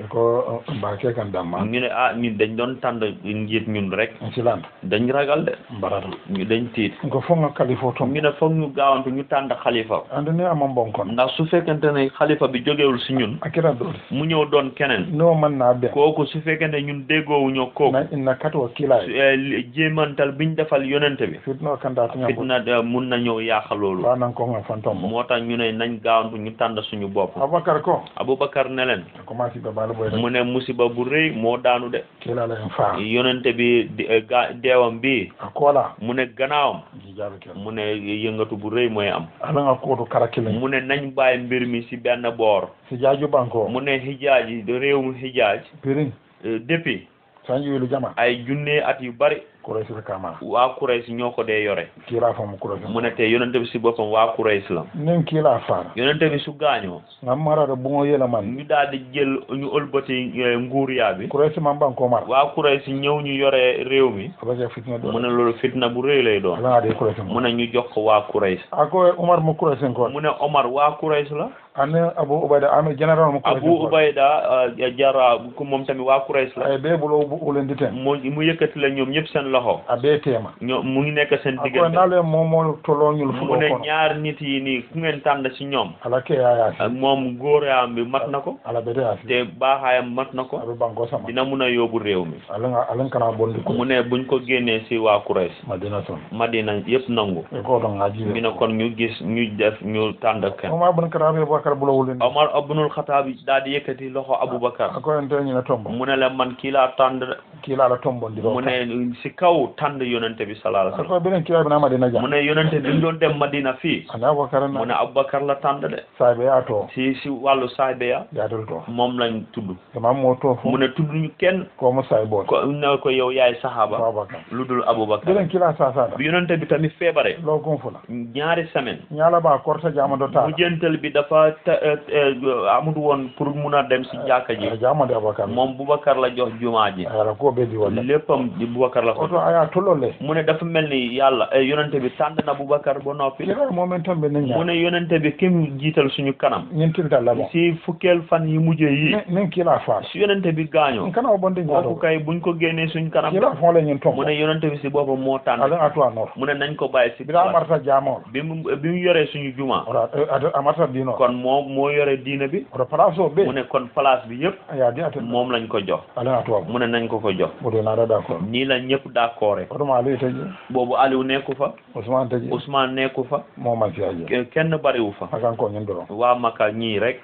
ko mbake kan damma ñu ne ah ñun dañ doon tànd njiit ñun rek silanda dañ ragal de mbarata ñu dañ tiit ko fonga kalifo tom ñu ne foog ñu gaawantu ñu tànd xalifa ande ni amam bon kon ndax su fekkente ne xalifa bi jógewul si ñun akira dole mu ñëw doon keneen no man na be kooku su fekkente ñun déggoowuñoo kooku na inna katwa kila su- eh, li- jéemantal biñ defal yonente bi fitno kanda tunya ko fitna de mun na ñëw yàq loolu fa nan ko nga fantom moo tax ñu ne nañ gaawantu ñu tànd suñu bopp abakar ko Aboubacar ne leen ko ma ci babal boy mu ne musiba bu rëy moo daanu de kila la en fa yonente bi di- eh, ga deewam bi akola mu ne gannaawam ji jabe kel mu ne yëngatu bu rëy mooy am ala nga ko to karakile mu ne nañ bàyyi mbir mi si benn boor si jaju banko mu ne xijaaj yi réew mu xijaaj pirin eh, depuis sanji wilu jama ay junne at yu bari ko resul kama waa Quraysh ñoo ko dee yore kila fa mu ko resul mu ne te yonente bi si boppam waa Quraysh la nen kila fa yonente bi su gaañoo ngam mara do bungo yela man ñu daal di jël ñu ëlbati eh, nguur yaa bi ko resul man banko mar waa Quraysh ñëw ñu yore réew mi abaje fitna do mu ne loolu fitna bu rëy lay doon ala nga de ko resul mu ne ñu jox ko waa Quraysh ako umar mu ko resul ko mu ne Omar waa Quraysh la ane abu ubayda amir general mu ko Abu Ubayda eh, Jarrah ku moom tamit waa Quraysh la ay be bulo bu ulen diten mu mu yëkkati la ñoom ñëpp seen loxo abe tema ñoo mu ngi nekk seen ako diggante nale momo toloñul mu fulo ne kono ñaar nit yi nii ku ngeen tànn ci ñoom ala ke yaya ak moom góoraam bi mat na ko ala bede asi te baaxaayam mat na ko abe banko sama dina mun a yóbbu réew mi ala nga ala kana bondi ko mu ne buñ ko génnee ci waa Quraysh madina ton Madina yëpp nangu e ko to ngaji ñu ne kon ñu gis ñu def ñu tànn kenn o ma bun karabe bakar bulo wulen Omar ibnul Xataab daal di yëkkati loxo Aboubacar ako en tan na tombo mu ne la man kii laa tànn de kila ala tombo ndi do mu ne ci kaw tànn yonente bi sallallahu alayhi wa ako benen kila bina madina sallam mu ja ne yonente bi ñu doon dem Madina fii ana bakar mu ne na Aboubacar la tànn de sabe ato ci ci wàllu saabeya ya dol to moom lañ tudd sama mo to fu mu ne tudd ñu kenn ko mo say bot ko ne ko yow yaay saxaaba babakar lu dul Aboubacar benen kila sa sa bi yonente bi tamit feebare lo gon fula ñaari semaine ñala ba korta jama do ta mu jëntal bi dafa te- eh, amul woon pour mun a dem si jàkka ji jama de abakar moom Boubacar la jox jumaa ji ala ko be di wala léppam di Boubacar la ko oto aya tolole mu ne dafa mel ni yàlla eh, yonente bi tànn na Boubacar ba noppi kila momentum be mu nenya ne yonente bi kim jiital suñu kanam ñentil dal la bon si fukkeel fan yi mujjee yi nen kila fa si yonente bi gaañoo kana o bonde kooku ñaato kay buñ ko génnee suñ kanam kila fon la ñen tombo mu ne yonente bi si boppam moo tànn ala atu anor mu ne nañ ko bàyyi si bila marta jamo bi mu bi mu yoree suñu juma ora amarta dino kon moo moo yore diina bi ora place o be mu ne kon place bi yëpp aya di ate moom lañ ko jox ala atu mu ne nañ ko ko jox bodo na da d'accord nii la ñëpp d'accord oto ma ali taji boobu Aliou nekku fa Ousmane taji Ousmane nekku fa mo man fi aje ke- kenn bariwu fa akan ko ñen doro waa Makka ñii rek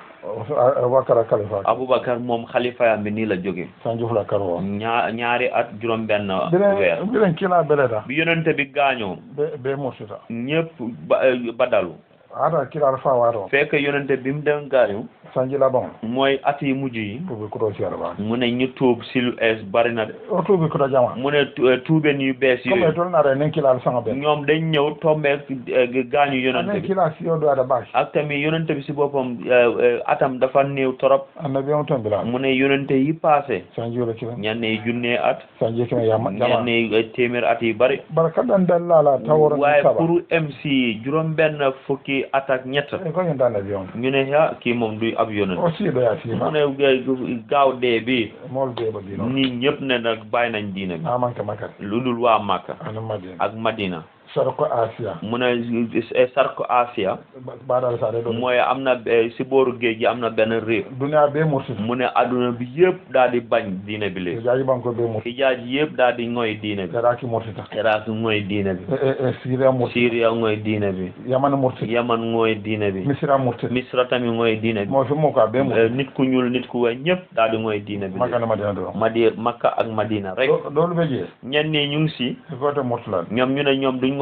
wakara khalifa Aboubacar moom xalifa yam bi nii la jóge sanju fula karo ñaa ñaari at juróom benn bilen weer bilen kila beleda bi yonente bi gaañoo be be mursita ñëpp ba badalu ada kila fa waro fekk yonente bi mu dem gaañu sanji la bon mooy at yi mujj yi to be kudo ci arba mu ne ñu tuub si lu ees bari na de o to be kudo jama mu ne tu- tuubeen yu bees comme yooyu to na re nen kila sanga be ñoom dañ ñëw tombeek eh, gaañu yonente nen bi kila si o do ada bash ak tamit yonente bi si boppam eh, eh, atam dafa néew torop annabi on ton bila mu ne yonente yi passé sanji wala kila ñenn yi junne at sanji kima yama ñenn jama yi eh, téeméer at yi bari baraka dan dallala taworo waaye saba pour MC juróom benn fukki at ak ñett e ko ñen dan avion ñu ne ah kii moom du ab yonent o si do ya si mu ma ne eh, gaaw dee bi mol be ba dino nit ñëpp ne nag bàyyi nañ diina bi aman ka makat lu dul waa Makka ana madina ak Madina sarko asia mu ne eh, sarko Asia badal sa do mooy am na eh, si booru géej gi am na benn réew dunya be mursita mu ne adduna bi yëpp daal di bañ diina bi léegi jaji banko be mursita xijaaj yëpp daal di ngoy diina bi iraki mursita Iraq ngoy diina bi e e e syria mursita Syria ngoy diina bi yaman mursita Yaman ngoy diina bi misra mursita Misra tamit ngoy diina bi mo fi mo ka be Eh, mursita nit ku ñuul nit ku weex ñëpp daal di ngoy diina bi léegi. magana madina do Madi Makka ak Madina rek do do be je ñenn ñi ñu ngi si ko to murtala ñoom ñu ne ñoom duñ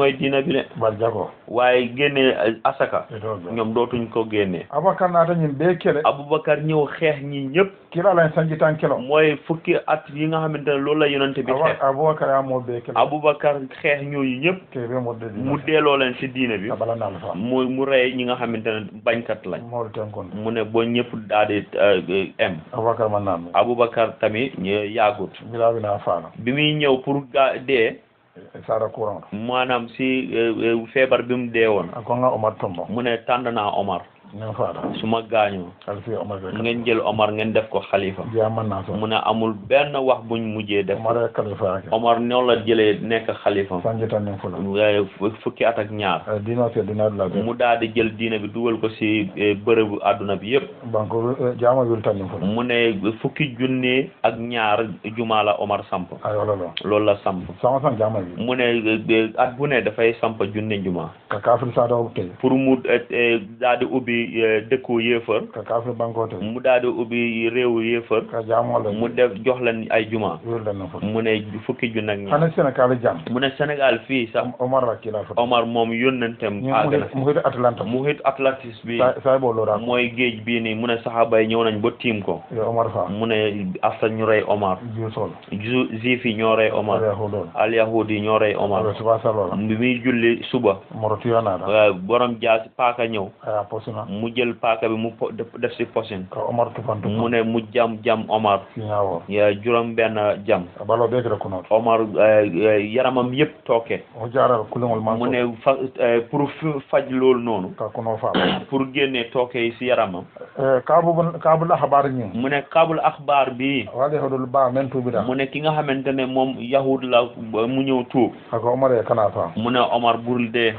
mooy diina bi de bar jago waaye génne asaka e ɗo ɓe ñoom dootuñ ko génne aboubacar naata ñin ɓe kele Aboubacar ñëw xeex ñi ñëpp kila lañ sanji tan kelo mooy fukki at yi nga xamante ne loolu la yonante bi xeex aboubacar yamo ɓe kele Aboubacar xeex ñooñu ñëpp keɓe modde mu delloo leen si diina bi abalanal fa mu mu rey ñi nga xamante ne bañkat lañ mawɗo ten kon mu ne boo ñëpp daal di em aboubacar man namni Aboubacar tamit ñu yàggut bilawina faala bi muy ñëw pour ga dee sara courant maanaam si eh, eh, feebar bi mu dee woon a konga omar tombo mu ne tànn naa Omar nen faala su ma gaañoo alfi omar ɓe ngeen jël Omar ngeen def ko xalifa jiya manna so mu ne amul benn wax buñ mujjee def omar e kalifa ake Omar noonu la jëlee nekk xalifa sanji tan nen fula waaye fu- fukki at ak ñaar e dino se dinaɗula ɓe mu daal di jël diina bi dugal ko si eh, bërëbu àdduna bi yëpp banque jama wil tan nen fula mu ne fukki junne ak ñaar jumaa la Omar samp ay wala ɗo loolu la samp sama san jama wi mu ne eh, at bu ne dafay samp junne jumaa ka kafir sada o tey pour mu eh, eh, daal di ubbi eh, dëkku yéefar ka kafir banque o tey mu daal di ubbi réewu yéefar ka jamolle mu def jox leen ay jumaa wilɗen nen fula mu ne fukki junne ak ñaar hane sénégal jam mu ne Sénégal fii sax omar rakkila fota Omar moom yónnenteem àgg na mu hide atlanta mu hit Atlantis bi say ɓo lora mooy géej bii nii mu ne saxaaba yi ñëw nañ ba tiim ko yo omar fa mu ne afta ñu rey Omar jusol ju juif yi ñoo rey Omar aɗa huɗon al yahud yi ñoo rey Omar aɓe suba salola bi muy julli suba moro tuyanaɗa euh, borom jaasi paaka ñëw aya posina mu jël paaka bi mu po- def def si posin ka omar tufantu mu ne mu jam jam Omar siñawo ya juróom benn jam balo ɓe kira kunoto Omar euh, euh, yaramam yëpp tooke o jaral kuligol man mu ne fa euh, pour fu- faj loolu noonu ka kuno fa pour génne tooke yi si yaramam kabu kabula habar ñin mu ne kabul axbaar bi waɗi hoɗol ba men tuɓiɗa mu ne ki nga xamante ne moom yahud la mu ñëw tuub hako omar e kana fa mu ne Omar bul dee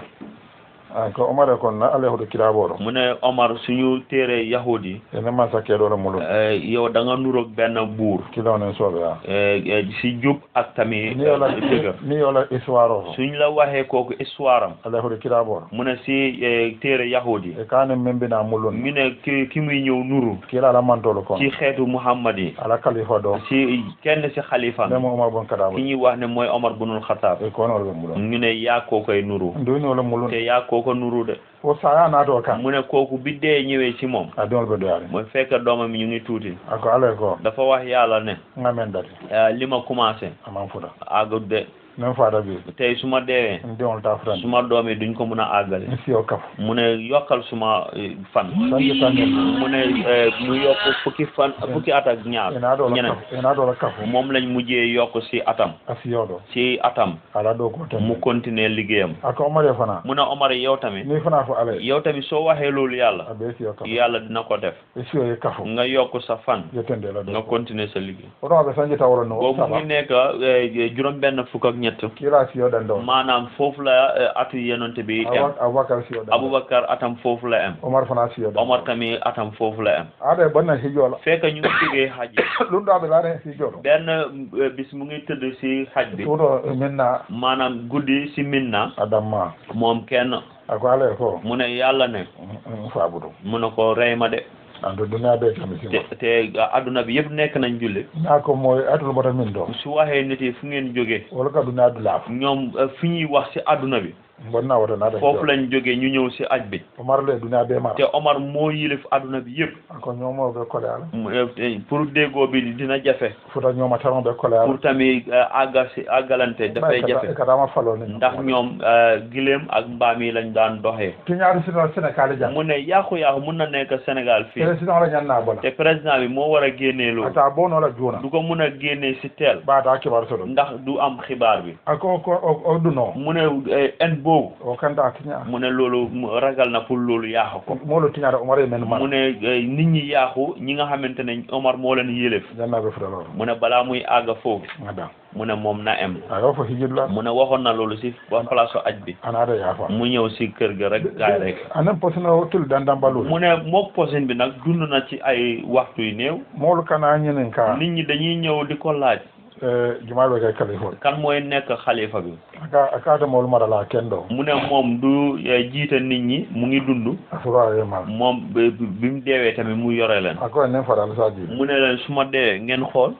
ay ko omar e kon ala hoɗo kiraɓoɗo mu ne Omar suñu téere yahud yi ene ma sakkeɗoɗo mulum eh, yow da nga nuroog benn buur kilawnen sooɓe a eh, eh, si jub ak tamit ni yola dëgër ni yola histoire o suñ la waxee kooku histoire am ala hoɗo kiraɓoɗo mu ne si eh, téere yahud yi e kanen membina mulun mu ne ki ki muy ñëw nuru kila ala mantolo kon ci xeetu Muhammad yi ala kalifa ɗo si kenn si xalifa ndemo omar bon ki kadaɓo ñuy wax ne mooy Omar bunul Xataab e konoɗo ɓe mulun ñu ne yaa koo koy nuru nduni wala mulun te yaa koo ko nuru de o saya nato kan mu ne kooku bi dee ñëwee ci moom a diŋol ɓe doyari mooy fekk doomam yi ñu ngi tuuti ako ala e ko dafa wax yàlla ne ngamen dati eh, li ma commencé aman fuɗa àggut de min fada bi tey su ma deewee n diŋol ta futani suma doom yi duñ ko mun a àggale mi siyo kaf mu ne yokkal suma eh, fan sanji tannen mu ne eh, mu yokk fukki fan fukki at ak ñaar ena ɗola ñeneen kaf ena ɗola kafu moom lañ mujjee yokk si atam a siyoɗo si atam ala ɗo ko ten mu continuer liggéeyam ako omar e fana mu ne Omar yow tamit ni fana fo ala e yow tamit soo waxee loolu yàlla a ɓe siyo kaf yàlla dina ko def e siyo e kafu nga yokk sa fan yettende la nga ɗo continuer sa liggéey oɗon aɓe sanji tawro no boobu mu saba ngi nekk juróom benn fukk ak ñett kila siyoɗen ɗo maanaam foofu la eh, atu yenonte bi em aboubacar siyoɗen Aboubacar atam foofu la em omar fana siyoɗen Omar tamit atam foofu la em aɗa e bonna hijola fekk ñu ngi jógee xaj ɗum ɗo aɓe laare hijoɗo benn eh, bis mu ngi tëdd si xaj bi suuɗo minna maanaam guddi si minna adamma moom kenn ako ala e ko mu ne yàlla ne faabudu mu ne ko rey ma de ando duniya ɓe kami te sima te adduna bi yëpp nekk nañ julli na ko moye atul bota min ɗo su waxee nit yi fu ngeen jógee wala ka duniya dulaaf ñoom eh, fi ñuy wax si adduna bi bonna wota naɗa foofu lañ jógee ñu ñëw si aj bi omar le duniya ɓe mara te Omar moo yilif adduna bi yëpp ako ñoomoɓe kole ala mu- eh, pour déggoo bi dina jafe fota ñooma taroɓe kole ala pour tamit eh, àgga si àggalante dafay jafe katama falo ni ndax ñoom eh, gileem ak mbaam yi lañ daan doxee tiñaari sino sénégal jam mu ne yàqu-yàqu mun na nekk Sénégal fii président la ñanna bola te président bi moo war a génnee loolu ata bonola juuna du ko mun a génnee si teel ɓaata kibar soɗo ndax du am xibaar bi ako ko o ɗuno mu ne eh, en boobu o kanta tiña mu ne loolu mu ragal na pour loolu yaaxu ko molo tiñade omar e men mu mara ne eh, nit ñi yaaxu ñi nga xamante ne Omar moo leen yëlef jannaɓe futaloro mu ne balaa muy àgg foofu ada mu ne moom na em ayo fo hijidla mu ne waxoon na loolu si place aj bi anaɗa yaafa mu ñëw si kër ga rek gaay rek anen posino tul dandambalu mu ne mook posin bi nag dund na ci ay waxtu yu néew molu kana ñinin ka nit ñi dañuy ñëw di ko laaj jumaɓe kay kalifol kan mooy nekk xalifa bi aka akata molu marala kendo mu ne moom du eh, jiite nit ñi mu ngi dund asura e mal moom bi bi mu deewee tamit mu yore leen ako enen faral saji mu ne leen su ma deewee ngeen xool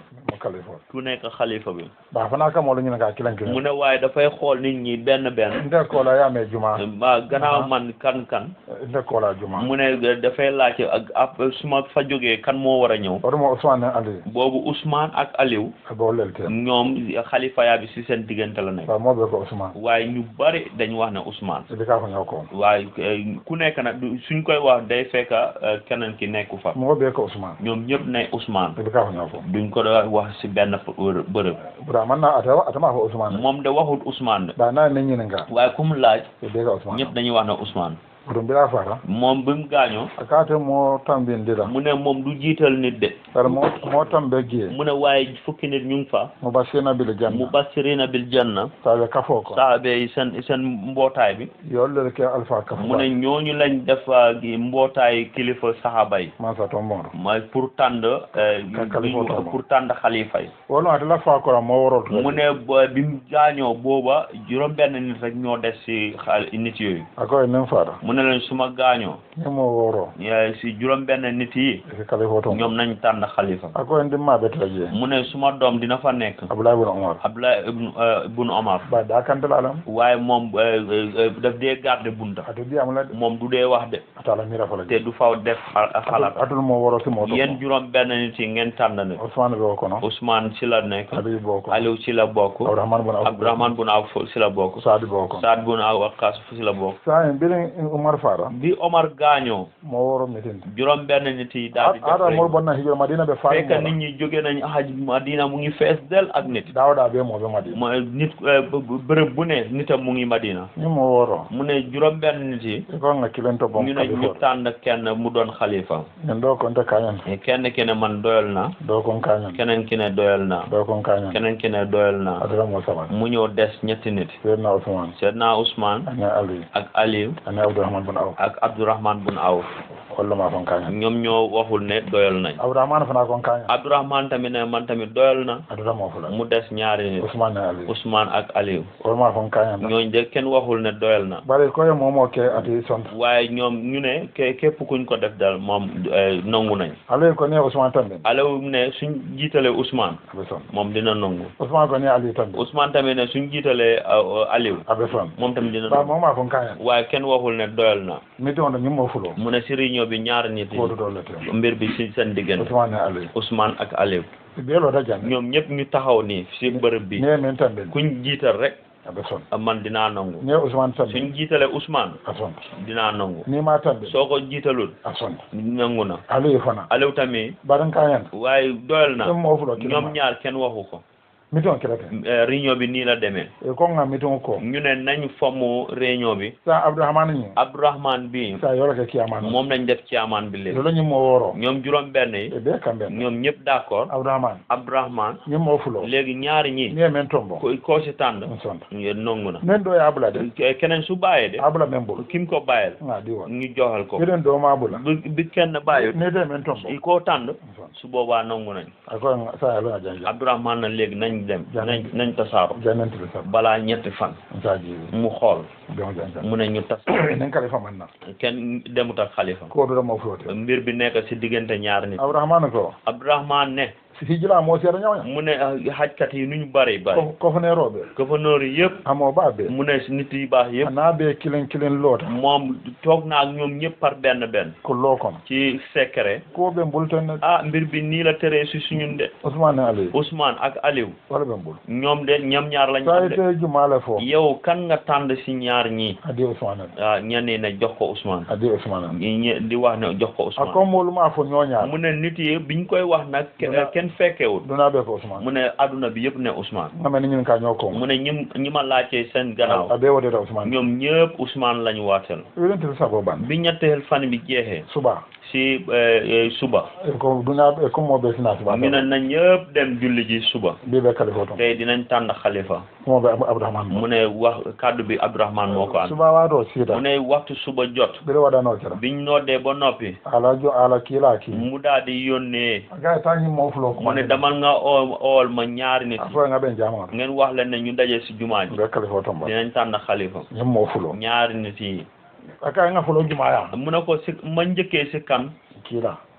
kalifo ku nekk xalifa bi ba fana kam wala ñina ka kilan mu kilan ne waaye dafay xool nit ñi benn benn nde ko la ya me juma ba gannaaw Aha. man kan kan nde ko la juma mu ne dafay laajte ak ab su ma fa jógee kan moo war a ñëw oto mo Ousmane Ali boobu Ousmane ak Aliou bo lelte ñoom xalifa yaa bi si seen diggante la nekk ba mo be ko Ousmane waaye ñu bari dañu wax ne Ousmane ibi ka ko ñaw ko waaye eh, ku nekk nag du- suñ koy wax day fekk eh, keneen ki nekku fa mo be ko Ousmane ñoom ñëpp ne Ousmane ibi ka ko ñaw ko duñ ko doon wax si benn bërë- bërëb bura man na ata ata ma ko Ousmane moom de waxut Ousmane de ba na ne ñina nga waaye ku mu laaj ibi ka Ousmane ñëpp dañuy wax ne Ousmane burum bila fara moom bi mu gaañoo akate mo tambin dila mu ne moom du jiital nit de par mo mo tambe gie mu ne waaye fukki nit ñu ngi fa mo basina bil janna mubashirina bil janna tabe kafo ko saabe yi seen seen mbootaay bi yolle ke alfa kafo mu ne ñooñu lañ def uh, gi mbootaay kilifa saxaaba yi man sa tombon mooy pour tànd eh, Ka- kalifa ñu- tombon. pour tànd xalifa yi wolu ate la fa ko mo worol mu ne ba- bi mu gaañoo booba juróom benn nit rek ñoo des si xal nit yooyu akoy nem fara mu ne leen suma gaañoo ni mo woro eh, si juróom benn nit yi ke kale foto ñoom nañ tànn xalifa akoy ndimma be traje mu ne suma doom dina fa nekk abdoulaye ibn omar Abdullah ibn eh, ibn Omar ba da kan dal alam waaye moom eh, eh, eh, daf dee garde bunta atu bi amula moom du dee wax de atala mira fala te du faw def xa- xalaat atul mo woro si mo to yéen juróom benn nit yi ngeen tànn ne Ousmane be ko no Ousmane ci la nekk abi bo ko Aliou ci la bokk abdourahman bin awf Abdourahmane bun Awf ci la bokk saadi bo ko Saad bun Waqqas ci la bokk sa en bilin umar fara bi Omar gaañoo mo woro mitin juróom benn nit yi daal di def ada mo rek bonna hijra madina be faari fekk nit ñi jóge nañ haj Madina mu ngi fees del ak nit dawda be mo be madina mooy nit eh, b- b- bërëb bu ne nitam mu ngi Madina ni mo woro mu ne juróom benn nit yi ko nga kilento bom ñu ne kadi ñu fo tànn kenn mu doon xalifa ñen do ko nte kañan kenn ki ne man doyal na do ko kañan keneen ki ne doyal na do ko kañan keneen ki ne doyal na adara mo sama mu ñëw des ñetti nit seydina Ousmane Seydina Ousmane ana ali ak Aliou ana abdourahman bin awf ak Abdourahmane bun Awf walla ma kon kañan ñoom ñoo waxul ne doyal nañ abdourahman fana kon kañan Abdourahmane tamit ne man tamit doyal na adara mo fula mu des ñaari nit Ousmane ne ali Ousmane ak Aliou walla ma kon kañan ñooñ de kenn waxul ne doyal na bari ko ye momo ke ati sont waaye ñoom ñu ne ke képp kuñ ko def dal moom eh, nangu nañ ale ko ne Ousmane tambe Aliou ne suñ jiitalee Ousmane abe son moom dina nangu Ousmane ko ne ali tambe Ousmane tamit ne suñ jiitalee uh, Aliou abe son moom tamit dina ba nangu moma kon kañan waaye kenn waxul ne doyal na miti on ñim mo fulo mu ne si réunion bi ñaari nit yi ko do le te mbir bi si seen diggante Ousmane ne ali Ousmane ak Aliou be lo da janne ñoom ñëpp ñu taxaw nii si bërëb bi ne men tambe kuñ jiital rek abe son man dinaa nangu ne Ousmane tambe suñ jiitalee Ousmane a son dinaa nangu ni ma tambe soo ko jiitalul a son nangu na ali fana Aliou tamit baran kañan waaye doyal na ñim mo fulo ñoom ñaar kenn waxu ko miti on kirate Eh, réunion bi nii la demee e ko nga miti on ko ñu ne nañ fomm réunion bi sa abdourahman ni Abdourahmane bi sa yoro ke kiyamano moom lañ def ci amaan bi léegi lolo ñim mo woro ñoom juróom benn yi e be kambe ñoom ñëpp d'accord abdourahman Abdourahmane ñim mo fulo léegi ñaari ñi ni e men tombo ko koo si tànn on son ngeen nangu na men do e abula de Ke- keneen su bàyyee de abula men bul kim ko bàyyil nga di won ñu joxal ko eden do ma abula bi bi kenn bàyyut ne de men tombo koo tànn on son su boobaa nangu nañ ako nga sa yalo nga janja Abdourahmane na léegi nañ dem Jàmm. nañ nañ tasaaro janante le sab balaa ñetti fan sa ji mu xool be on janja mu ne ñu tas nen kale fa man na kenn demut ak xalifa ko do mo flote mbir bi nekk si diggante ñaar nit abdourahman ko Abdourahmane ne si hijila mo sera nyawnya mu ne ah, xajkat yi nuñ bari bari ko ko fane robe gouverneur yi yëpp amo ba be mu ne si nit yi baax yëpp na be kilen kilen lota moom toog naa ak ñoom ñëpp par benn benn ko lokon ci secret ko be mbulten ah mbir bi nii la tëree si suñun de Ousmane Ali Ousmane ak Aliou wala be mbul ñoom de ñoom ñaar lañ sa am de ite jumale fo yow kan nga tànd si ñaar ñii adi Ousmane ah ñenn ñi ne jox ko Ousmane adi Ousmane ñi ñe- di wax ne jox ko Ousmane ako molu ma fo ñoña mu ne nit yi biñ koy wax nag ke- Duna- kenn fekkewul duna be ko Ousmane mu ne adduna bi yëpp ne Ousmane ngame ni ñin ka ñoko mu ne ñi ñi ma laajtee seen gannaaw abe wode da Ousmane ñoom ñëpp Ousmane lañu waateel yelen til sabo ban bi ñetteel fan bi jeexee suba si eh, eh, suba e ko duna e ko mo be sina suba ñu ne na ñëpp dem julli ji suba bi be kale foto tey dinañ tànn xalifa mo be Abou- Abdourahmane mu ne wax kaddu bi Abdourahmane moo ko ànd suba wa do sida mu ne waxtu suba jot bire wada no kera biñ noddee ba noppi ala jo ala kila ki mu daal di yónnee ga ta ni mo fulo ko mu ne damal nga oo ool ma ñaari nit afo nga ben jama ngeen wax leen ne ñu daje si jumaa ji be kale foto ba dinañ tànn xalifa ñim mo fulo ñaari nit yi aka nga fulo juma ya mu ne ko si ma njëkkee si kan kila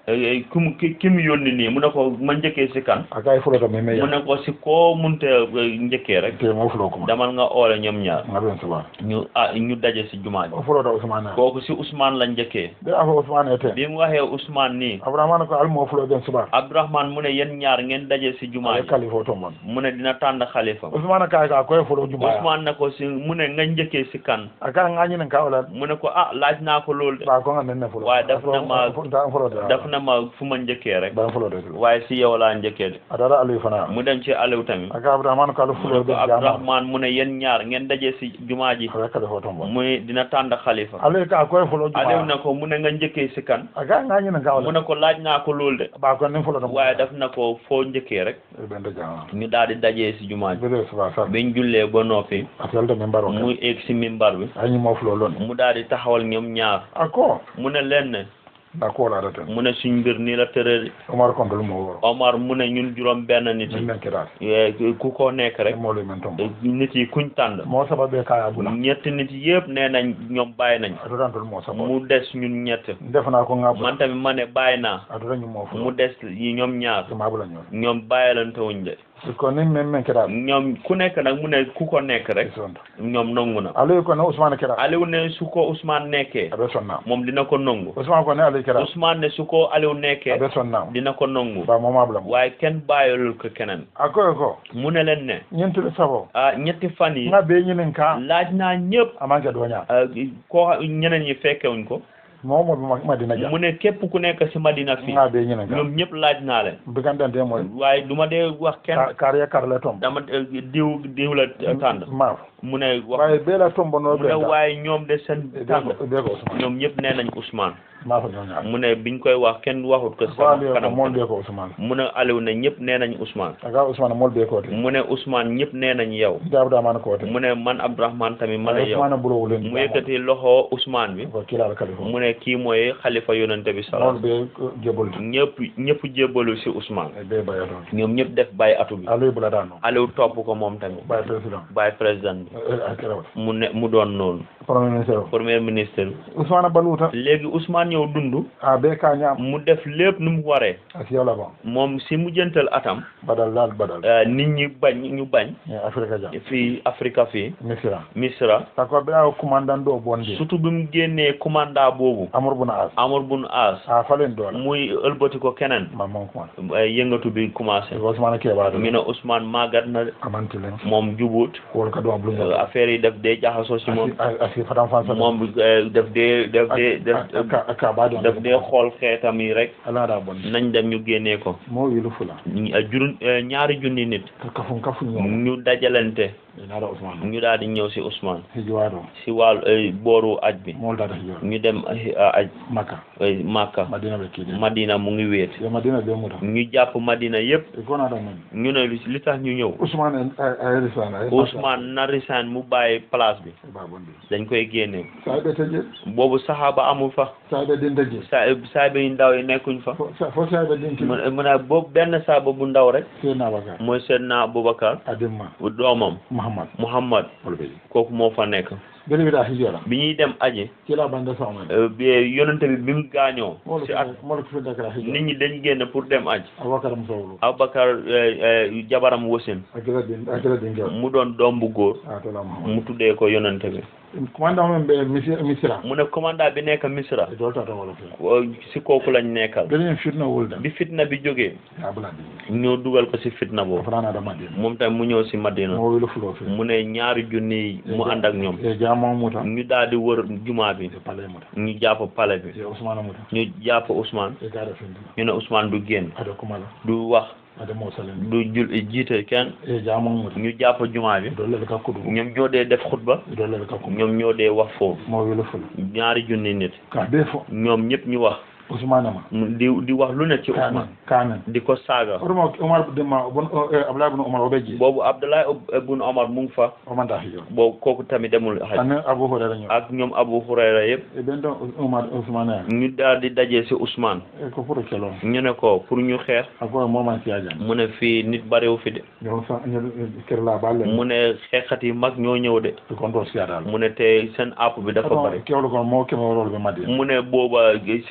eh, ku mu ki ki mu yónni nii mu ne ko ma njëkkee si kan a kay fulo to me me mu ya ne ko si koo munte eh, njëkkee rek te mo fulo kuma demal nga oole ñoom ñaar ngaben suba ñu ah ñu daje si jumaa ji o fulo to usman na kooku si Ousmane la njëkkee de afo usman ete bi mu waxee Ousmane nii abrahman ko al mo fulo ben suba Abdourahmane mu ne yéen ñaar ngeen daje si jumaa ay ji kalifo to mon mu ne dina tànn xalifa usman ka ka ko fulo juma ya Ousmane ne ko si mu ne nga njëkkee si kan aka ngani nan ka wala mu ne ko ah laaj naa ko loolu de ba ko ngane ne fulo Waaye daf na ma- da fulo de daf na ma fu ma njëkkee rek ba fulo de waaye si yow laa njëkkee de adara ali fana mu dem ci Aliou tamit aka abrahman ko al mu fulo ne be ko jama Abdourahmane mu ne yéen ñaar ngeen daje si jumaa ji ala kalifo to mon mu ne dina tànn xalifa ale ka ko fulo Aliou juma ne ko mu ne nga njëkkee si kan aka ngani nan ka mu wala ne ko laaj naa ko loolu de ba ko ne fulo to waaye daf na ko foo njëkkee rek ben de jama ñu daal di dajee si jumaa ji bele suba sa biñ jullee ba noppi atel de membaro mu egg si mimbar bi ay mo fulo lon mu daal di taxawal ñoom ñaar ako mu ne leen ne da ko la rete mu ne suñ mbir nii la tërëri Omar Kondol mo woro Omar mu ne ñun juróom benn nit min yi men kirat eh, ku ko nekk rek mo le men tom nit yi kuñ tànn mo sababe kaya bula ñett nit yëpp nee nañ ñoom bàyyi nañ adoran tol mo sabo mu des ñun ñett defna ko ngab man tamit ma ne bàyyi naa adoran ñu mo fu mu des yi ñoom ñaar ma bula ñoo ñoom bàyyilante wuñ de ko ni men men kirat ñoom ku nekk nag mu ne ku ko nekk rek sonda ñoom nangu na ale ko no Usman kirat Aliou ne su ko Ousmane nekkee abe sonna moom dina ko nangu Usman ko ne ale kirat Ousmane ne su ko Aliou nekkee abe sonna dina ko nangu ba mo ma bula mo waaye kenn bàyyilul ko keneen ako ko mu ne leen ne ñent sabo ah ñetti fan yi nga be ñinen ka laaj naa ñëpp amanke doña ah, koo ñeneen ñi fekkewuñ ko mo mo ma madina ja mu ne képp ku nekk si Madina fii nga be ñinen ka ñoom ñëpp laaj naa leen bigandante mo waaye du ma dee wax kenn kar ya kar le tom dama eh, diw diw la tànn ma mu ne wax waaye be la tombo no mu be ne waaye ñoom de seen tànn be ko Usman ñoom ñëpp nee nañ Ousmane ma fa ñoo ñaar mu ne biñ koy wax kenn waxut ko Faali sama ko kanam mol be ko Usman mu ne Aliou ne ñëpp nee nañ Ousmane aga Usman mol be ko te mu ne Ousmane ñëpp nee nañ yow dabda man ko te mu ne man Abdourahmane tamit ma ne yow Usman bulo wulen mu yëkkati loxo Ousmane bi ko kila al kalifu mu ne kii mooy xalifa yonente bi mol salaam be jebol ñëpp ñëpp jébbalu si Ousmane be bayo don ñoom ñëpp def bàyyi atu bi alu bula dano Aliou topp ko moom tamit bayo president bàyyi président bi akira mu ne mu doon noonu premier ministre premier ministre bi Usman baluta léegi Ousmane ñëw dund a be ka ñam mu def lépp nu mu waree asiya la bon moom si mujjantal atam badal lal badal eh, nit ñi bañ ñu bañ ni afrika ja fii Afrika fii misira Misra tako be a commandant do bondi surtout bi mu génnee commandant boobu amur buna as Amar bun As a falen do la muy ëlbati ko keneen ma mon ko eh, yëngatu bi commencé ko Usman ke ba do mi ne Ousmane màggat na de, amanti len moom jubut ko ka do eh, blu affaire yi daf dee jaxasoo si moom asi asi fatam fan sa moom eh, daf dee daf dee daf aka aka ba do daf dee xool xeetam yi rek ala da bon nañ dem ñu génnee ko mo wilu fula ñu- eh, jurun eh, ñaari junni nit ka kafun kafun ñoo ñu dajalante ina da Usman ñu daal di ñëw si Ousmane hijiwado si wàllu eh, booru aj bi mol da hijiwa ñu dem eh, aj makka eh, Makka madina be kidi Madina mu ngi wéet ya madina be muta ñu jàpp Madina yépp e gona da men ñu ne li li tax ñu ñëw Usman ay risana ay Ousmane na resign mu bàyyi place bi ba bondi dañ koy génne sa be teje boobu saxaaba amul fa sa be din teje sa saaba yu ndaw yi nekkuñ fa fo fo sa be din mu teje mu ne boobu benn saaba bu ndaw rek ke na baga mooy Seydina Aboubacar adimma doomam muhammad Muhammad wol be kooku moo fa nekk bele bi da hijiwa bi ñuy dem aji kila banda sa men eh, bi yonente bi bi mu gaañoo mol si at mol ko da kala hijiwa nit ñi dañ génn pour dem aj abakar musawulu Aboubacar eh, eh, jabaram wasin akira din akira din gaw mu doon doom bu góor a to la muhammad mu tuddee ko yonente bi commandant men be misira misira mu ne commandant bi nekk Misra e dolta to wala fe ko- si kooku lañ nekkal bele fitna wulda bi fitna bi jógee ya bula din ñoo dugal ko si fitna boobu frana da madina moom tamit mu ñëw si Madina mo wilu fulo fe mu ne ñaari junni yi mu ànd ak ñoom e jamo muta ñu daal di wër jumaa bi e pale muta ñu jàpp pale bi e Usman muta ñu jàpp Ousmane e gara fendi ñu ne Ousmane du génn ada kumala du wax ada mo salen du jul jiite kenn e jamo muta ñu jàpp jumaa bi dolle ka kudu ñoom ñoo dee def xutba dolle ka kudu ñoom ñoo dee wax foofu mo wilu fulo ñaari junni nit ka be fo ñoom ñëpp ñu wax Usman ma mu di di wax lu ne ci kamen Ousmane kamen di ko saaga ormo Umar de ma bon Abdullah ibn Umar obeji boobu Abdoulaye ibn Omar mu ngi fa o man da hijo boobu kooku tamit demul xaj ane Abu Hurairah nyo ak ñoom Abu Hurayra yëpp e bendo Umar Usman ya ñu daal di dajee ci Ousmane e ko pour kelon ñu ne ko pour ñu xeex ako mo man siya jan mu ne fii nit bariwu fi de yo sa ñu ker la balle mu ne xeexat yi mag ñoo ñëw de ko kon siya dal mu ne te seen app bi dafa bari kewlo ko mo ke mo rol be madina mu ne booba si góor ñi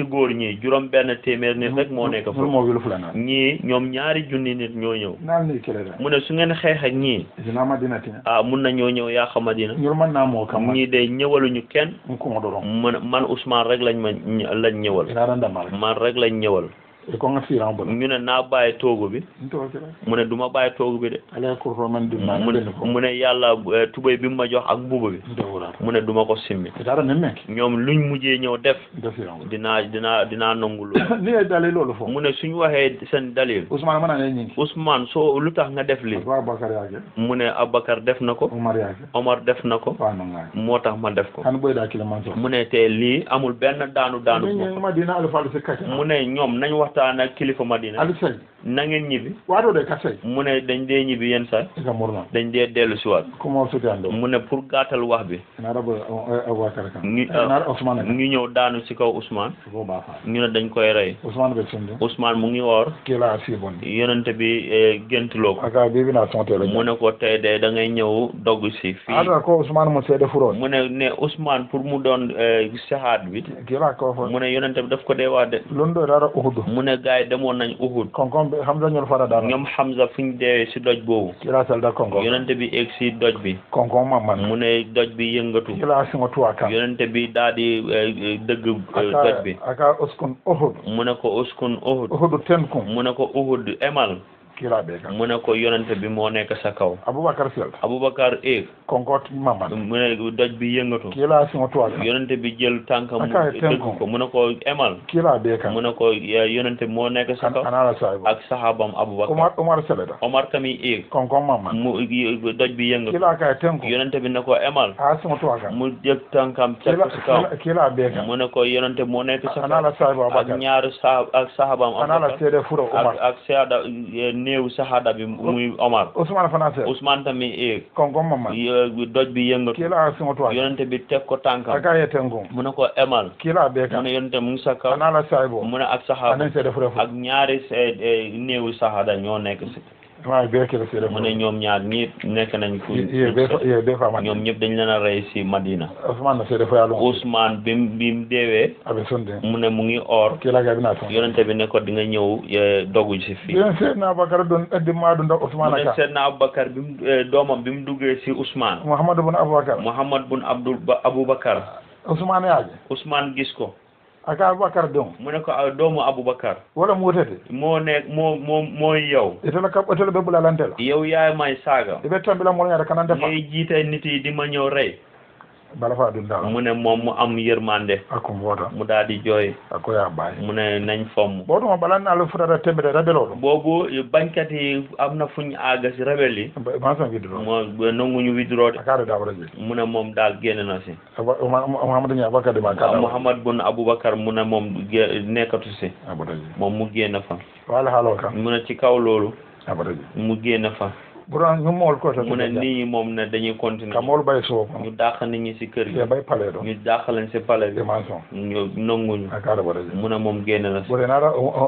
ñii juróom benn téeméer nit rek moo nekk ñul foofu mo wilu fulana ñii ñoom ñaari junni nit ñoo ñëw nal ni kele da mu ne su ngeen xeex ak ñii dina madina tin ah mun na ñoo ñëw yaa xamadina ñul man na mo kam ñii de ñëwaluñu kenn mu ko mo do man man Ousmane rek lañ ma ñ- lañ ñëwal ina randa mal man rek lañ ñëwal e ko nga firan bo ñu ne naa bàyyi toogu bi nto kele mu ne du ma bàyyi toogu bi de ala ko ro man dum na mu ben ko mu ne yàlla eh, tubéy bi mu ma jox ak mbuba bi nto wala mu ne du ma ko simmi dara nem mek ñoom luñ mujjee ñëw def nto firan bo dinaa dinaa dinaa nangu loolu ni ay dalé lolu fo mu ne suñu waxee seen dalil Ousmane mana ne ñi Ousmane soo lu tax nga def li wa Bakar yaake mu ne Abakar def na ko Umar yaake Omar def na ko wa no ngai moo tax ma def ko han boy da kile man so mu ne te lii amul benn daanu daanu ni bopp madina al falu se kake mu ne ñoom nañ waxtaan ak kilifa Madina al say na ngeen ñibbi wato de ka say mu ne dañ dee ñibbi yenn saa e ka murna dañ dee dellu si waat ko mo suti ando mu ne pour gàttal wax bi na rabo Abubakar kan Ni- na Ousmane kan ñu ñëw daanu si kaw Ousmane ko ba fa ñu ne dañ koy rey Ousmane be sunde Ousmane mu ngi woor kila si bon yonente bi eh, géntuloo ko aka bibi na tonte la mu ne ko tey de da ngay ñëw dogg si fii ada ko Ousmane mo sede furo mu ne ne Ousmane pour mu doon eh, sahaad bi kila ko fo mu ne yonente bi daf ko dee wax de londo dara Uhud mu ne gars yi demoon nañ Uhud konkon be Hamza ñol fara dara ñoom Hamza fu ñu deewee si doj boobu kila sal da konkon yonente bi egg si doj bi konkon mamman mu ne doj bi yëngatu kila singo tuwa kan yonente bi daal di eh, eh, dëgg eh, doj aka bi aka uskun Uhud mu ne ko uskun Uhud Uhud ten kum mu ne ko Uhud emal kila be kan mu ne ko yonente bi moo nekk sa kaw Abubakar sel Aboubacar eeg konkon mamman mu ne doj bi yëngatu kila singo tuwa kan yonente bi jël tànkam mu Aka dëgg tenko. ko mu ne ko emal kila be kan mu ne ko eh, yonente bi moo nekk sa an kaw anala sahibo ak sahabam Aboubacar Umar Umar seleda Omar tamit eeg konkon mamman mu y- doj bi yëngatu kila ka tenko yonente bi ne ko emal a singo tuwa kan mu jël tànkam teg kila ko si kaw kila- kila be kan mu ne ko yonente moo nekk sa kaw anala sahibo ak Abubakar ñaari sa ak sahabam anala Aboubacar sede furo ak Umar ak saada néew sahada bi muy Omar Ousmane fana sel Ousmane tamit eeg konkon mamman y- doj bi yëngatu kila singo tuwa kan yonente bi teg ko tànkam aka ye tenko mu ne ko emal kila be mu kan ne yonente mu ngi sa kaw anala sahibo mu ne ak sahaba anen sede furo ak ñaari eh, eh, néewu sahada ñoo nekk si ma be kila sede mu furo ne ñoom ñaar ñëpp nekk nañ fu ye be fa- ye be fa man ñoom ñëpp dañ leen a rey si Madina Ousmane na sede fo ya lo Ousmane bi mu bi mu deewee abe sonde mu ne mu ngi or kila ga bina ton yonente bi ne ko di nga ñëw eh, dogu si fii bien se na Abubakar don eddi ma dun da mu Ousmane ne ka Seydina Aboubacar bi mu eh, doomam bi mu duggee si Ousmane Muhammad ibn Abubakar Muhammad bun Abdul ba Aboubacar Ousmane yaje Ousmane gis ko aka Abubakar don mu ne ko ah, doomu Aboubacar wala mu wotete moo nekk moo moo mooy yow itala ka itala be bula lantela yow yaay may saaga ibe tambila mo nyata kanande fa ngay jiite nit yi di ma ñëw rey bala fa dun dala mu ne moom mu am yërmande akum wota mu daal di jooy ako ya bay mu ne nañ fomm bodo mo balan na lu futata tembe rabelo boobu bañkat yi am na fuñ àgga si rebelle yi do ma san vidro moo nanguñu withdraw de akare da wala je mu ne moom daal génn na si Muhammad ni Abubakar de ma ka da Muhammad bun Aboubacar mu ne moom gé- nekkatu si abada je moom mu génn fa wala halo kan mu ne ci kaw loolu abada je mu génn fa buran ñu mol ko to mu ne nit ñi moom ne dañuy ka continuer mol bay so ñu dàq nit ñi si kër ye gi bay pale do ñu dàq leen si palais bi e ma son ñu nanguñu akare wala je mu ne moom génn na si bore nara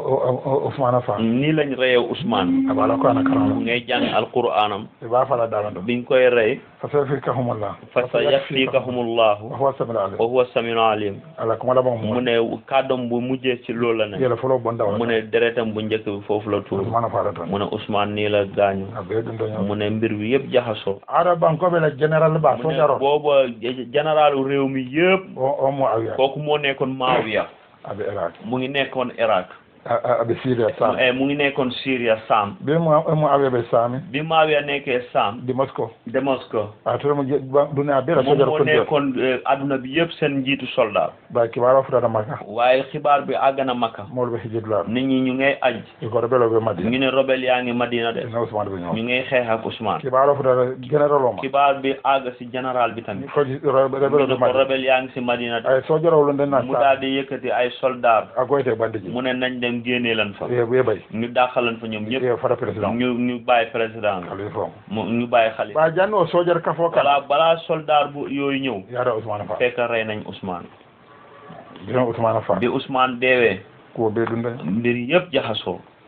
Ousmane fa nii lañ reyee Ousmane abala ko ana karama ngay jàng alquraanam e ba fala dala do biñ koy rey fa sayfikahumullah fa sa yakfikahumullahu wa huwa samiul alim wa huwa samiul alim ala kuma laban mu mu ne kàddoom bu mujjee ci loolu la ne yela folo bon dawa mu ne deretam bu njëkk bi foofu la tuur Ousmane fa tan mu ne Ousmane nii la gaañu abe dun do mu ne mbir bi yëpp jaxasoo ara banko be la general ba mu so ne jaro booba généralu réew mi yëpp o o mo awiya kooku moo nekkoon Maawiya abe iraq mu ngi nekkoon Irak abe syria sam eh, mu ngi nekkoon Syria Sam be mo mo awiya be sami bi Maawiya nekkee Sam di moscow Damascus a to mo dunia be la so moom jaro moo ko nekkoon eh, adduna bi yëpp seen njiitu soldat ba ki wala futa maka waaye xibaar bi àgg na Makka mo be hijid la nit ñi ñu ngay aj e ko be lo be madi ñu ne rebelle yaa ngi Madina de na Ousmane be ñoo ñu ngay xeex ak Ousmane ki wala futa general o ma xibaar bi àgg si général bi tamit ko be lo ñu ne be ko madi rebelle yaa ngi si Madina de ay so jaro lo den na mu sa daal di yëkkati ay soldat agoyte bandiji mu ne nañ dem génnee leen fa e be bay ñu dàqalan fa ñoom ñëpp e fara president ñu ñu bàyyi président bi ali fo mu ñu bàyyi xale ba janno so jar kafo kala balaa balaa soldat bu yooyu ñëw yara Ousmane fa fekk rey nañ Ousmane bi Ousmane fa bi Ousmane deewee ko be dun de mbir yëpp jaxasoo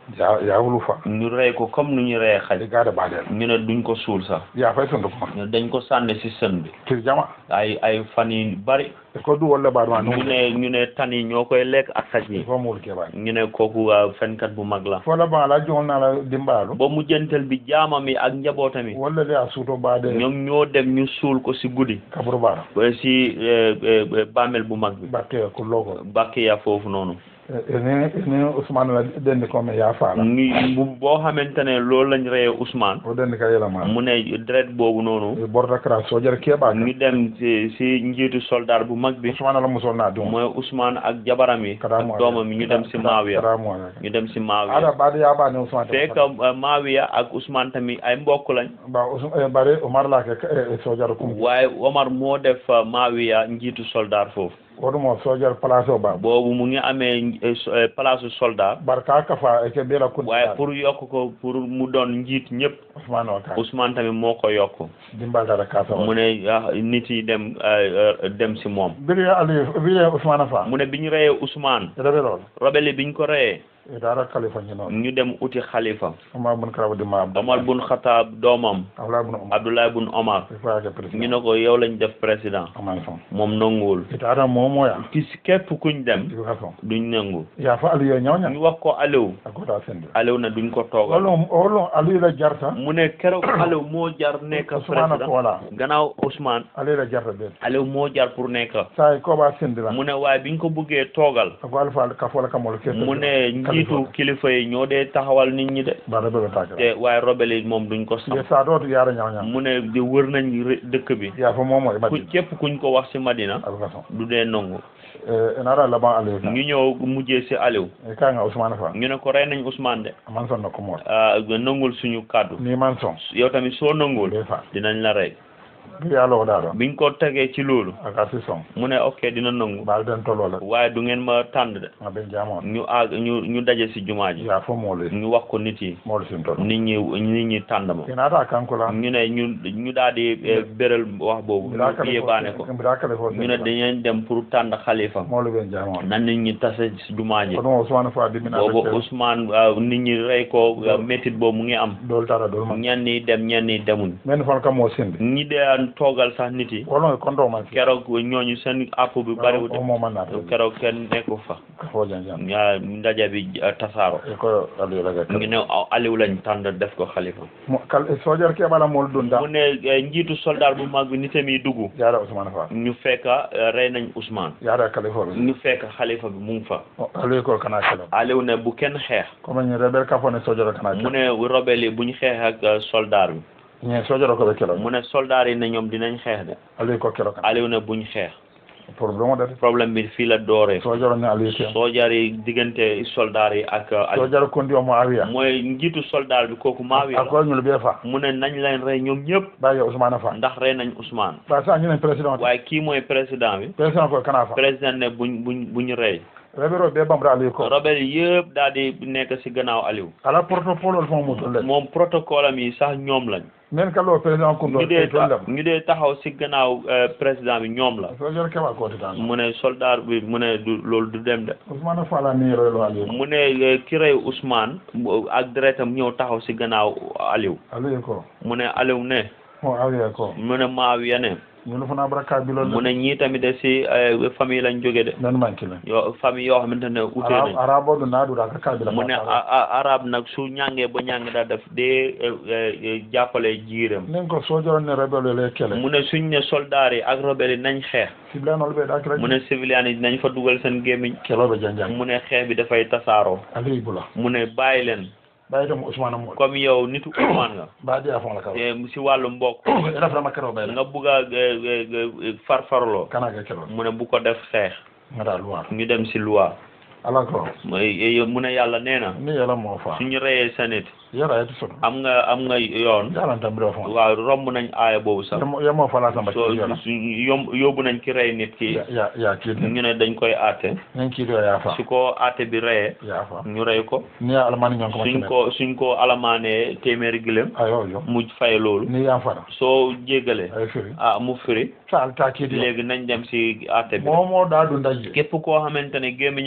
ya ya wulu fa ñu rey ko comme nu ñu reyee xaj e gaade baadel ñu ne duñ ko suul sax ya fay sondu ko ñu dañ ko sànni si sën bi tir jama ay ay fan yu bari e ko du wolle baadu ma ñu ne ñu ne tan yi ñoo koy lekk ak xaj yi fo muul ke baade ñu ne kooku waa fenkat bu mag la fo la ba la jongol na la dimbaalu ba mu jëntal bi jaamam yi ak njabootam yi walla de a suuto baade ñoom ñoo dem ñu suul ko si guddi kaburu baara ba si eh, eh, bàmmeel bu mag bi batte ko logo Bakiya foofu noonu ene ene Ousmane la dendi ko me ya faala ñu bu boo xamante ne loolu lañ reyee Ousmane o dendi ka yela ma mu ne deret boobu noonu e borda kra sojar keɓa ñu dem si si njiitu soldat bu mag bi Ousmane la musol na dum mooy Ousmane ak jabaram yi kada mo ak doomam yi ñu dem si Maawiya kada mo ala ñu dem si ada Maawiya baade ya ba ne Ousmane fekk eh, Maawiya ak Ousmane tamit ay mbokk lañ ba Ousmane bare Omar la ke e sojar kum waaye Omar moo def eh, Maawiya njiitu soldat foofu wodumo sojar place o ba boobu mu ngi amee eh, so- eh, place soldat barka kafa e ke bela kun waaye pour yokk ko pour mu doon njiit ñëpp Ousmane o ka Ousmane tamit moo ko yokk dimbal dara kasa mu o ne ah, nit yi dem eh, eh, dem si moom biri ali biri Ousmane fa mu ne bi ñu reyee Ousmane rebe lol rebelle bi ñu ko reyee e dara khalifa ni non ñu dem uti xalifa Omar bun karabu di ma Omar bun Xataab doomam Abdullah bun Omar Abdoulaye bun Omar e fa ke ñu president ne ko yow lañ def président Omar son moom nanguwul e dara mo moya ki si képp kuñ dem di ka son duñ nangu ya fa ali yo nyawnya ñu wax ko Aliou akota sende Aliou na duñ ko toogal wolo wolo ali la jarta mu ne keroog Aliou moo jar nekk Ousmane ko président wala gannaaw Ousmane ali la jarta be Aliou moo jar pour nekk sai ko ba sende la mu ne waaye biñ ko buggee toogal ko alfa ka fola kamol ke mu ne njiitu kilifa yi ñoo dee taxawal nit ñi de ba rebe be takara te waaye rebelle yi moom duñ ko ye sam sa do yara nyawnya mu ne di wër nañ ré- dëkk bi ya fa momo e ku madi képp kuñ ko wax ci Madina abuka son du dee nangu e enara laban ali ka ñu ñëw mujjee ci Aliou e ka nga Ousmane fa ñu ne ko rey nañ Ousmane de man son no ko mo ah nangul suñu kàddu ni man son yow tamit soo nangul be fa dinañ la rey bi ya lo da do biñ ko tegee ci loolu aka si son mu ne ok dina nangu ba den tolo la waaye du ngeen ma tànn de ma ben jamon ñu àgg ñu ñu daje ci jumaa ji ya fo mo le ñu wax ko nit yi mo le sin tolo nit ñi nit ñi tànn ma inata kankula ñu ne ñu ñu daal di eh, béral wax boobu ñu yébaane ko mbira ko ñu ne dañeen dem pour tànn xalifa mo le ben jamon nan nit ñi tase ci jumaa ji ko no Ousmane fa di mina boobu be Ousmane ah, nit ñi rey ko ah, métit boobu mu ngi am dol tara dol man ñenn ñi dem ñenn ñi demuñ men fon kam mo sinde ñi dee toogal sax nit yi wolo ko ndo man keroog ñooñu seen app bi bariwul o mo man na to keroog kenn nekku fa ko fo jan jan ñaa ndaje bi ah, tasaaro e ko ali la ga ngi ne ah, Aliou lañ tànn def ko xalifa mo kal e sojar ke bala mol dun da mu ne eh, njiitu soldat bu mag bi nitam yi dugg yara Ousmane fa ñu fekk eh, rey nañ Ousmane yara kalifa be ñu fekk xalifa bi mu ngi fa ali ko kana kala Aliou ne bu kenn xeex comme ni rebel ka fo ne sojar kana mu kala ne rebelle yi bu ñu xeex ak eh, soldat bi ni sojar ko be kala mu ne soldat yi ne ñoom dinañ xeex de ali ko kala kana Aliou ne buñ xeex problème de problème bi fii la dooree sojar ni ali ke soldat yi diggante soldat yi ak eh, Aliou sojar ko ndi o mo awiya mooy njiitu soldat bi kooku Maawiya la ko ñu be fa mu ne nañ leen rey ñoom ñëpp ba ya Ousmane fa ndax rey nañ Ousmane ba sa ñu ne président waaye kii mooy président bi président ko kana fa président ne buñ buñ buñ rey rebero be bamra ali ko rebelle yëpp daal di nekk ci gannaaw Aliou ala protocole fo mo tolle moom protocole am yi sax ñoom lañ men kalo président ko do ñu dee tolle ñu dee taxaw ci gannaaw euh, président bi ñoom la sojar ke ba ko titan mu ne soldat bi mu ne du loolu du dem de Ousmane fa la ni relo ali mu ne euh, ki rey Ousmane mu- ak deretam ñëw taxaw ci gannaaw Aliou ali ko mu ne Aliou ne mo awiya ko mu ne Maawiya ne ñu fana baraka bi mu lol ne ñii tamit de ci euh, famille lañ jóge de men manki la yo famille yoo xamante ne ute arab nañ arabo do nadu da ka kabila mu ne a- a- arab nag su ñàngee ba ñàng daa def dee eh, eh, jàppale jiiram nen ko sojar ne rebelo le kele mu ne suñ ne soldaar yi ak rebelle yi nañ xeex siblanol be da kra mu ne civilian yi nañ fa dugal seen gémmiñ kelo be janjang mu ne xeex bi dafay tasaaroo ali bula mu ne bàyyi leen bayi dem Ousmane mo comme yow nitu Ousmane nga ba dia fon la ka te si wàllu mbokk ina fana makaro be nga bugg a eh, eh, eh, farfarloo kana ga kelo mu ne bu ko def xeex ngada luwa ñu dem si loi ala ko mooy mu ne yàlla nee na ni yala mo fa suñu reyee sa nit yara yati so am nga am nga yoon yala tam biro fon waaw romb nañ aaya boobu sax yamo yamo fala samba so ki yala su yom yóbbu nañ ki rey nit ki ya ya ya ki ñu ne dañ koy àtte nen ki do ya fa su ko àtte bi reyee ya fa ñu rey ko ni ya almani ñon ko suñ makine ko suñ ko alamaanee téeméeri gilem ayo yo mu fay loolu ni ya fara soo jéggalee ay firi ah mu firi sa alta ki di léegi nañ dem si àtte bi mo mo da du ndaje képp koo xamante ne gémmiñam mu ngi si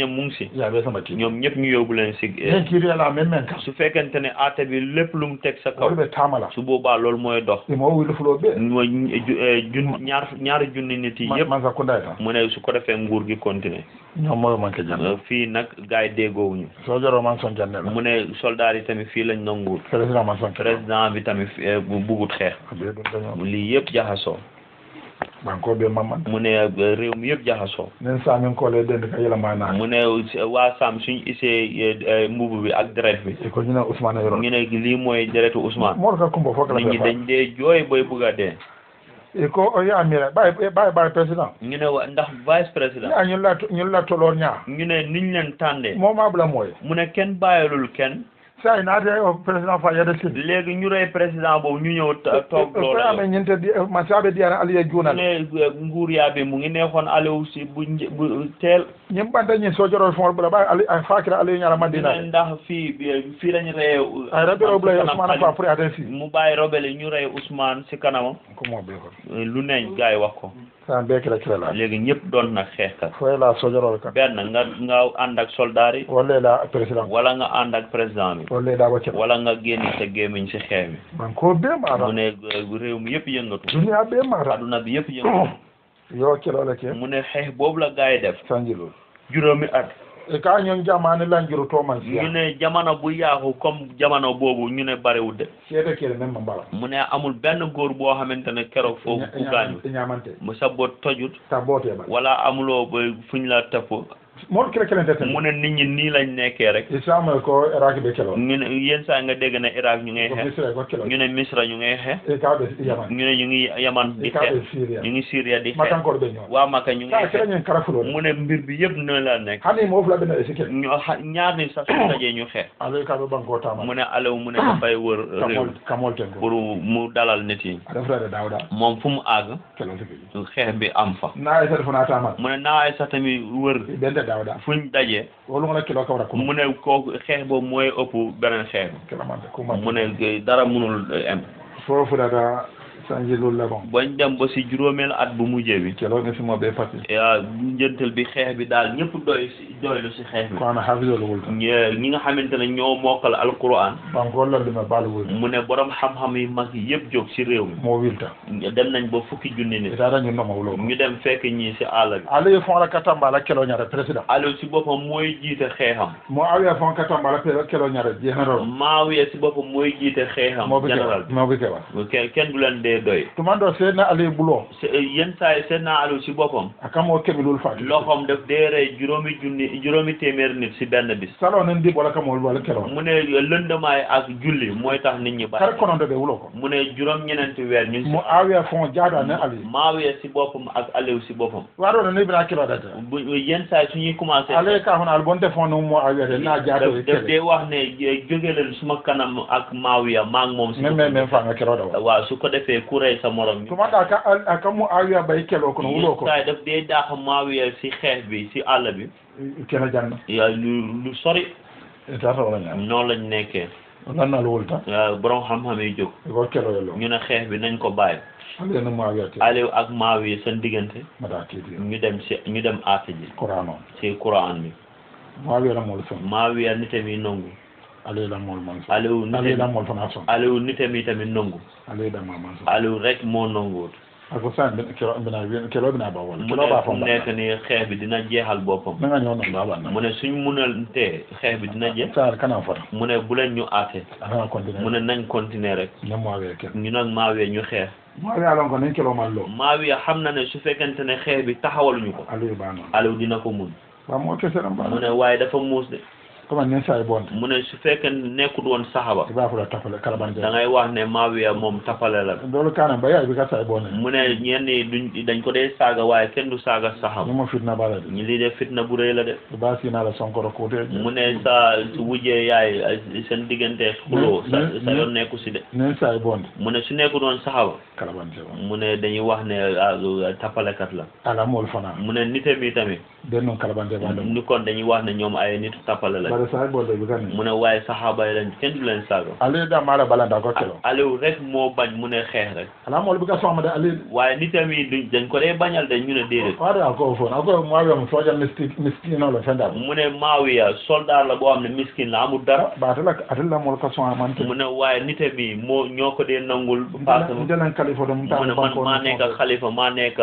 si ya be sama ki ñoom ñëpp ñu yóbbu leen si eh, nen kiiri ala men men kam su fekkente ne aate bi lépp lu mu teg sa kaw wol ɓe tamala su boobaa loolu mooy dox imo wilu fulo ɓe mooy ju- eh, jun ñaar ñaari junni nit yi yëpp man sakunda tan mu ne su ko defee nguur gi continuer ñommoyo manque janne fii nag gars yi déggoowuñu sojoro man son janne la mu ne soldat yi tamit fii lañ nanguwul président man son kere président bi tamit eh, bu bugut xeex ɓe ɗum daño lii yëpp jaxasoo banko ɓe mamman mu ne eh, réew mi yëpp jaxasoo nen samin kole dende ka yelama naani mu ne waa Sam suñ isee mbubu bi ak deret bi e ko ñina ousmane yoro ñu ne lii mooy deretu Ousmane moto ka kumbo fof kala nit ñi ɓe dañ dee jooy boy bugg a dee e ko o yamira ɓay ɓay ɓay président ñu ne wa- ndax vice président ya ñun la ñun la tolor ñaa ñu ne niñ leen tàndee moma ɓula mooye mu ne kenn bàyyilul kenn sa i naate o président fa yede sin léegi ñu rey président boobu ñu ñëw ta- toog koye loola ame ñinte ma saɓe diyana aliye mu juunal ne eh, nguur yaa bi mu ngi neexoon Aliou si bu nje- bu teel ñim ɓanta ñin sojoro fon ɓula ɓay ali a fakira aliye ñala ñu madina ne ndax fii bi- fii lañ reye ay raɓiro ɓula kanam ousmane fa Aliou. pour aten si mu bàyyi robele ñu rey Ousmane si kanamam ko mo ɓe ko lu neñ gars yi wax ko sa mbe kila kila la léegi ñëpp doon na xeexkat foye la sojorol kan benn nga nga ànd ak soldat yi walla la président wala nga ànd ak président bi walla da waccata wala nga génn sa gémmiñ si xeex bi banko ɓe mu mata ne eh, réew mi yëpp yëngatu duniya ɓe mata aduna bi yëpp yëngatu yo kelole ke mu ne xeex boobu la gars yi def sanjilol juróomi at e ka ñon jamani lanjiru toman ñu siya ne jamono bu yaaxu comme jamono boobu ñu ne bariwul de seede kele men ma mbala mu ne amul benn góor boo xamante ne keroog foofu ku gaañu e ñamante mu sa bot tojut ta boote ba wala amuloo ba fuñ la tëpp moon kele kelente ten mu ne nit ñi nii lañ nekkee rek islam ko iraki ɓe kelo ñu ne yenn saa nga dégg ne Irak ñu ngay ko xeex misra ko kelo ñu ne Misra ñu ngay xeex e ka ɓe yaman ñu ne ñu ngi Yaman e di ka xeex ɓe syria ñu ngi Syria di xeex makankoɗo ɓe ñoon waa Maka ñu ka ngay kela xeex ñen karafulode mu ne mbir bi yëpp noonu la nekk hani mo fula ɓena e sikel ñu xa- ñaar ni sax su dajee ñu xeex ala ka ɓe banko tama mu ne Aliou mu ne dafay wër réew kamol kamol ten ko pour mu dalal nit yi aɗa fulade dawɗa moom fu mu àgg kelo tigi xeex bi am fa na e téléphone a tamat mu ne naa ay sax tamit wër ɓende dawɗa fuñ dajee wolugona kilo kawra ko mu ne kooku xeex boobu mooy ëpp beneen xeex kelamante bi kuma mu ne dara mënul em fo fulata sanjilol le bon bañ dem ba si juróomeel at bu mujjee bi kelo ne simo ɓe pati yaa njëntal bi xeex bi daal ñëpp doy si doylu si xeex bi ko ana hafisol wulta ñe- ñi nga xamante ne ñoo mokkal alquran banko lallume baalo wulta mu ne borom xam-xam yi mag yi yëpp jóg si réew mo wilta mi dem nañ ba fukki junni nit itaata ñunnoma wulo ñu dem fekk ñii si àll bi alaye fon ala katamba ala kelo ñata président Aliou si boppam mooy jiite xeexam mo awiya fon katamba ala pe- kelo ñata général Maawiya si boppam mooy jiite xeexam moɓe général kewa moɓe kewa bi kenn kenn du leen dee doy tuman ɗo seedna alaye bulo se yenn saa yi seen naa Aliou si boppam a kamo keɓilol fati loxoom daf dee rey juróomi junni juróomi téeméer nit si benn bis salo nen dib wala kamo wala kelo mu ne lëndamaay ak julli mooy tax nit ñi kare bari kononde ɓe wulo ko mu ne juróom ñeneenti weer ñu mo awiya fon jaaɗa ne ali Maawiya si boppam ak Aliou si boppam waɗo ne nebina kilo date bu yenn saa yi suñuy commencé alaye ka hono al bonte fon no mo awiyate na jaaɗo e daf kele dee wax ne jóge leen suma kanam ak Maawiya maa ngi moom si men men men fanga keloɗa wa waaw su ko defee ku rey sa morom ñu tumanɗa ka a kammo awiya ɓay kelo kono wulo ko yenn saa yi daf dee daax Maawiya si xeex bi si àll bi kene janna yaa lu lu sori e tata wala ñam noonu lañ nekkee lannal wulta yaa borom xam-xam yi jóg ko kelo yello ñu ne xeex bi nañ ko bàyyi alaye no mo awiyate Aliou ak Maawiya seen diggante mbaɗa tiidi ñu dem si ñu dem aate ji coran o si Quran bi mo awiya lammol son Maawiya nitam yi nangu alaye lammol man son Aliou alaye nitam lammol fana son Aliou nitam yi tamit nangu alaye damma man son Aliou rek moo nanguwut ako sa kelo mbina kelo bina ba wala mu kelo ne ba fu fon mu nekk ni xeex bi dina jeexal boppam nanga ñoo non ba banna mu ne suñ munaltee xeex bi dina jeex sa kana fota mu ne bu leen ñu aate ana mu continuer ne nañ continuer rek ne mo awiya kel ñu nag Maawiya ñu xeex mo awiya lon ko nen kelo man lo Maawiya xam na ne su fekkente ne xeex bi taxawaluñu ko alaye ba non Aliou dina ko mun ba mo keseɗam mu ba ne waaye dafa muus de comme nen sa e bonde mu ne su fekkee nekkul woon saxaba iba fula tafale kala ban da ngay wax ne Maawiya moom tapale la dolu kana baya bi ka sa e bonde mu ne ñenn ñi duñ dañ ko dee saaga waaye kenn du saaga saxaba ni mo fitna bala de ñi lii de fitna bu rëy la de ba sina la sonkoro kote mu ne sa su wujjee yaay seen diggante xuloo sa Mais- sa mais- yoon nekku si de nen sa e bonde mu ne su nekkul woon saxaba kala ban jeba mu ne dañuy wax ne ah, tapalekat la ala mol fana mu ne nite mi tamit den non kalabande ba dem ni kon dañuy wax ne ñoom ay nit tappale lañ bare sa bo de bi kan mu ne waaye saxaaba yi lañ kenn du leen saaga ale da mala balanda ko kelo Aliou rek moo bañ mu ne xeex rek ala mo bi ka so ma de ale waaye nitam yi duñ dañ ko dee bañal de ñu ne déedéet faade ko fo na ko mo awe mo soja misti miskino la fenda mu ne Maawiya soldat la boo xam ne miskin la amul dara ba ta la atilla mo ka so man te mu ne waaye nitam yi moo ñoo ko dee nangul parce que mu ndelan kalifo dum ta ne man maa nekk xalifa maa nekk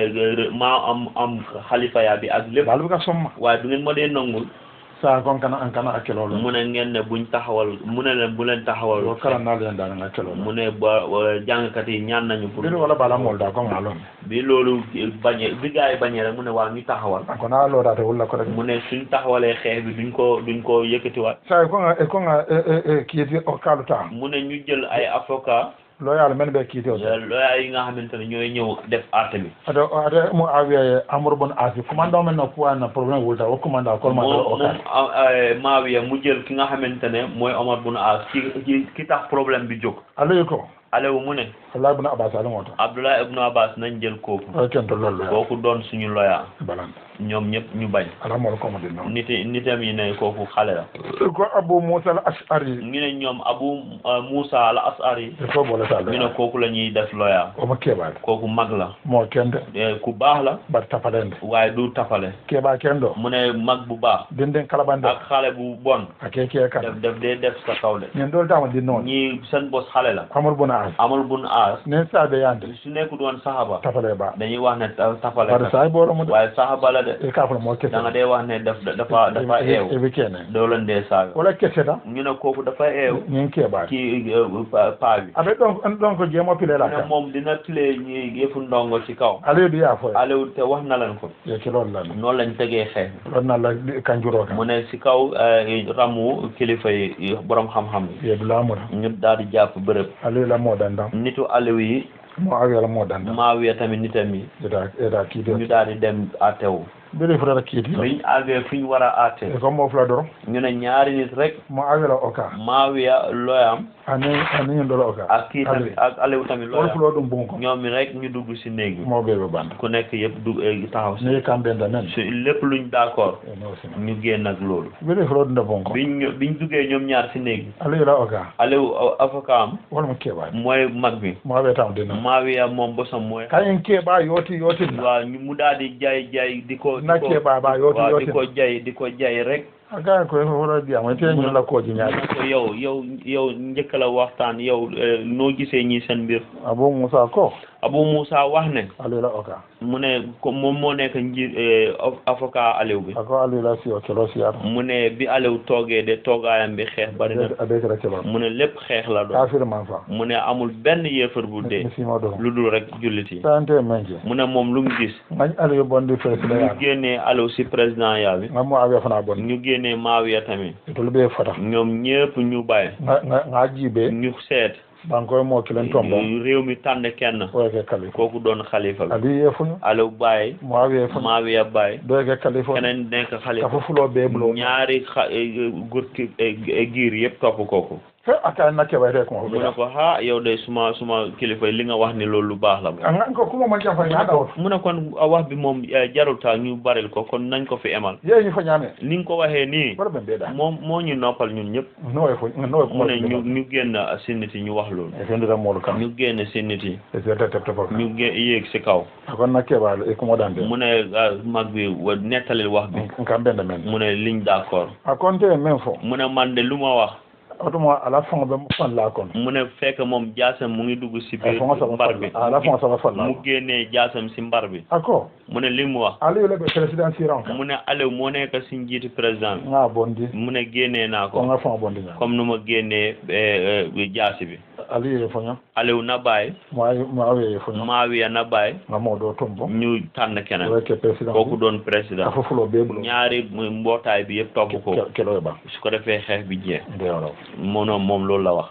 maa am am xalifa yaa bi ak lépp bal bi ka so ma waaye du ngeen ma dee nangul sa kon kana an kana akelo lo mu ne ngeen ne buñ taxawal mu ne leen bu leen taxawal wo kala na le ndana ngakelo mu ne ba ba jàngkat yi ñaan nañu pour bi wala bala mo da ko ngalon bi loolu bañe bi gaa yi bañee rek mu ne waa ñu taxawal ko na lo da te wala ko rek mu ne suñ taxawalee xeex bi duñ ko duñ ko yëkkatiwaat sa ko nga e ko nga e e kiyeti o kalu ta mu ne ñu jël ay avocat loyal men be kiyeti o looyaa yi nga xamante ne ñooy ñëw def àtte bi ado ade mo awiye amour bon asi commando men no puwa na problème wulta o commando ko ma moom o moom ka Maawiya mu jël ki nga xamante ne mooy Omar bun As ki ki ki tax problème bi jóg alayi ko Aliou mu ne Allah ibn Abbas ala moto Abdullah ibnu Abbas nañ jël kooku o kento lollo kooku doon suñu loya balan ñoom ñëpp ñu bañ ala mo ko mo dinno niti nitam yi ne kooku xale la ko abu musa al ashari ñu ne ñoom Abu Musa al Asari e fo boole sa ñu ne kooku la ñuy def loya o ma kebaade kooku mag la mo kende Eh, ku baax la bar tapalende waaye du tapale keba kendo mu ne mag bu baax denden kalabande ak xale bu bon ake ke kan def def dee def sa kaw de ñen dol tama dinno ñii seen bos xale la amul bun as amul bun aas ne sa be yande su nekkul woon saxaba tapale ba dañuy wax ne ta- tapale bar kat. sa boro mo waaye saxaba la de e ka fa mo kese da nga dee wax ne daf dafa dafa e eew be kene doo leen dee saaga wala kese da ñu ne kooku dafa eew ñen kebaade ki eh, pa- paa bi abe don don ko jemo pile la mu ne kan moom dina tilee ñi yëfu ndongo ci kaw ale du ya fo Aliou te wax na leen ko ye kilol la noonu lañ tegee xeex lon na la kanjuro kan mu ne si kaw eh, ramu kilifa yi borom xam-xam ye du lamura yi ñu daal di jàpp bërëb ale la mo dandam nitu Aliou yi mo awe la mo dandam Maawiya tamit nitam yi eda eda kide ñu daal di dem àttewu biri fura kiti biñ àggee fi ñu war a àtte e ko mo fula doro ñu ne ñaari nit rek mo awe la oka Maawiya looyam ani ani ñu dolo oka ak kii tamit ak Aliou tamit wol looyam fulo dum bunko ñoom mi rek ñu dugg si néeg bi mo be be band ku nekk yëpp dugg eh, taxaw si ne kambe nda men su lépp luñ d'accord e no sina ñu génn ak loolu biri fulo dum bunko biñ ñu- biñ duggee ñoom ñaar si néeg bi ale la oka Aliou a- avocat am wol mo keba mooy mag bi mo awe tam dina Maawiya moom bosam mooy kayen keba yoti yoti na waaw ñu mu daal di jaay jaay di ko di na ko keba ba yoti waaw di yoti ko jaay di ko jaay rek aga ko e fura dia mo te ñu la ko ji mu nyaade ne ko yow yow yow njëkk la waxtaan yow eh, noo gisee ñi seen mbir abu musa ko Abu Moussa wax ne ale la oka mu ne ko moom moo nekk nji eh, av- avocat Aliou bi ako ale la si o kelo si ar mu ne bi Aliou toogee de toogaayam bi xeex bari na abe kala kelo mu ne lépp xeex la doon kafir man fa mu ne amul benn yéefar bu dee mi sima do lu dul rek jullit yi sante menje mu ne moom lu mu gis ngañ ale yo bondi president ñu ya génnee Aliou si président yaa bi ngam mo awe fana bon ñu génnee Maawiya tamit itol be fata ñoom ñëpp ñu bàyyi nga nga- nga jibe ñu seet bankoy mo kilen tombo réew mi tànn kenn o ke kali kooku doon xalifa bi ali ye fuñu Aliou bàyyi mo awe fuñu Maawiya bàyyi do ke kali fo keneen nekk ka xalifa fo fulo be bulo ñaari xa gur ki giir yëpp topp kooku fe aka na ke bayre ko mu ne ko ha yow de suma suma kilifa li nga wax ni loolu lu baax la nga ko kuma man jafa ya dawo mu ne kon a wax bi moom eh, jarul ta ñu baril ko kon nañ ko fi emal ye ñu fa ñame ni nga ko waxee nii bara ben be da moom moo ñu noppal ñun ñëpp no e fo no e mu kuma ne ñu ñu génn si nit yi ñu wax loolu e fendira mo kam ñu génn si nit yi e se ta tepta fo ñu gé yéeg si kaw akon na ke bal e kuma dande mu ne ah, mag bi wa nettalil wax bi ngam ben men mu ne liñ d'accord akon te men fo mu ne man de lu ma wax automa ala fon be fon la kon mu ne fekk moom jaasam mu ngi dugg si e biir fon sa mbar bi ala fon sa fon la mu génnee jaasam si mbar bi ako mu ne li mu wax ali le be president siran ka mu ne Aliou moo nekk si njiitu président bi nga bondi mu ne génnee naa ko ko nga fon bondi nya comme nu ma génnee eh, eh, jaasi bi ali ye fonyo Aliou na bàyyi mo ay mo awe ye fonyo Maawiya na bàyyi nga mo do tombo ñu tànn keneen o ke president kooku doon président afo fulo be bulo ñaari mbootaay bi yëpp topp ko kelo ba su ko defee xeex bi jeex de yoro moom moom loolu la wax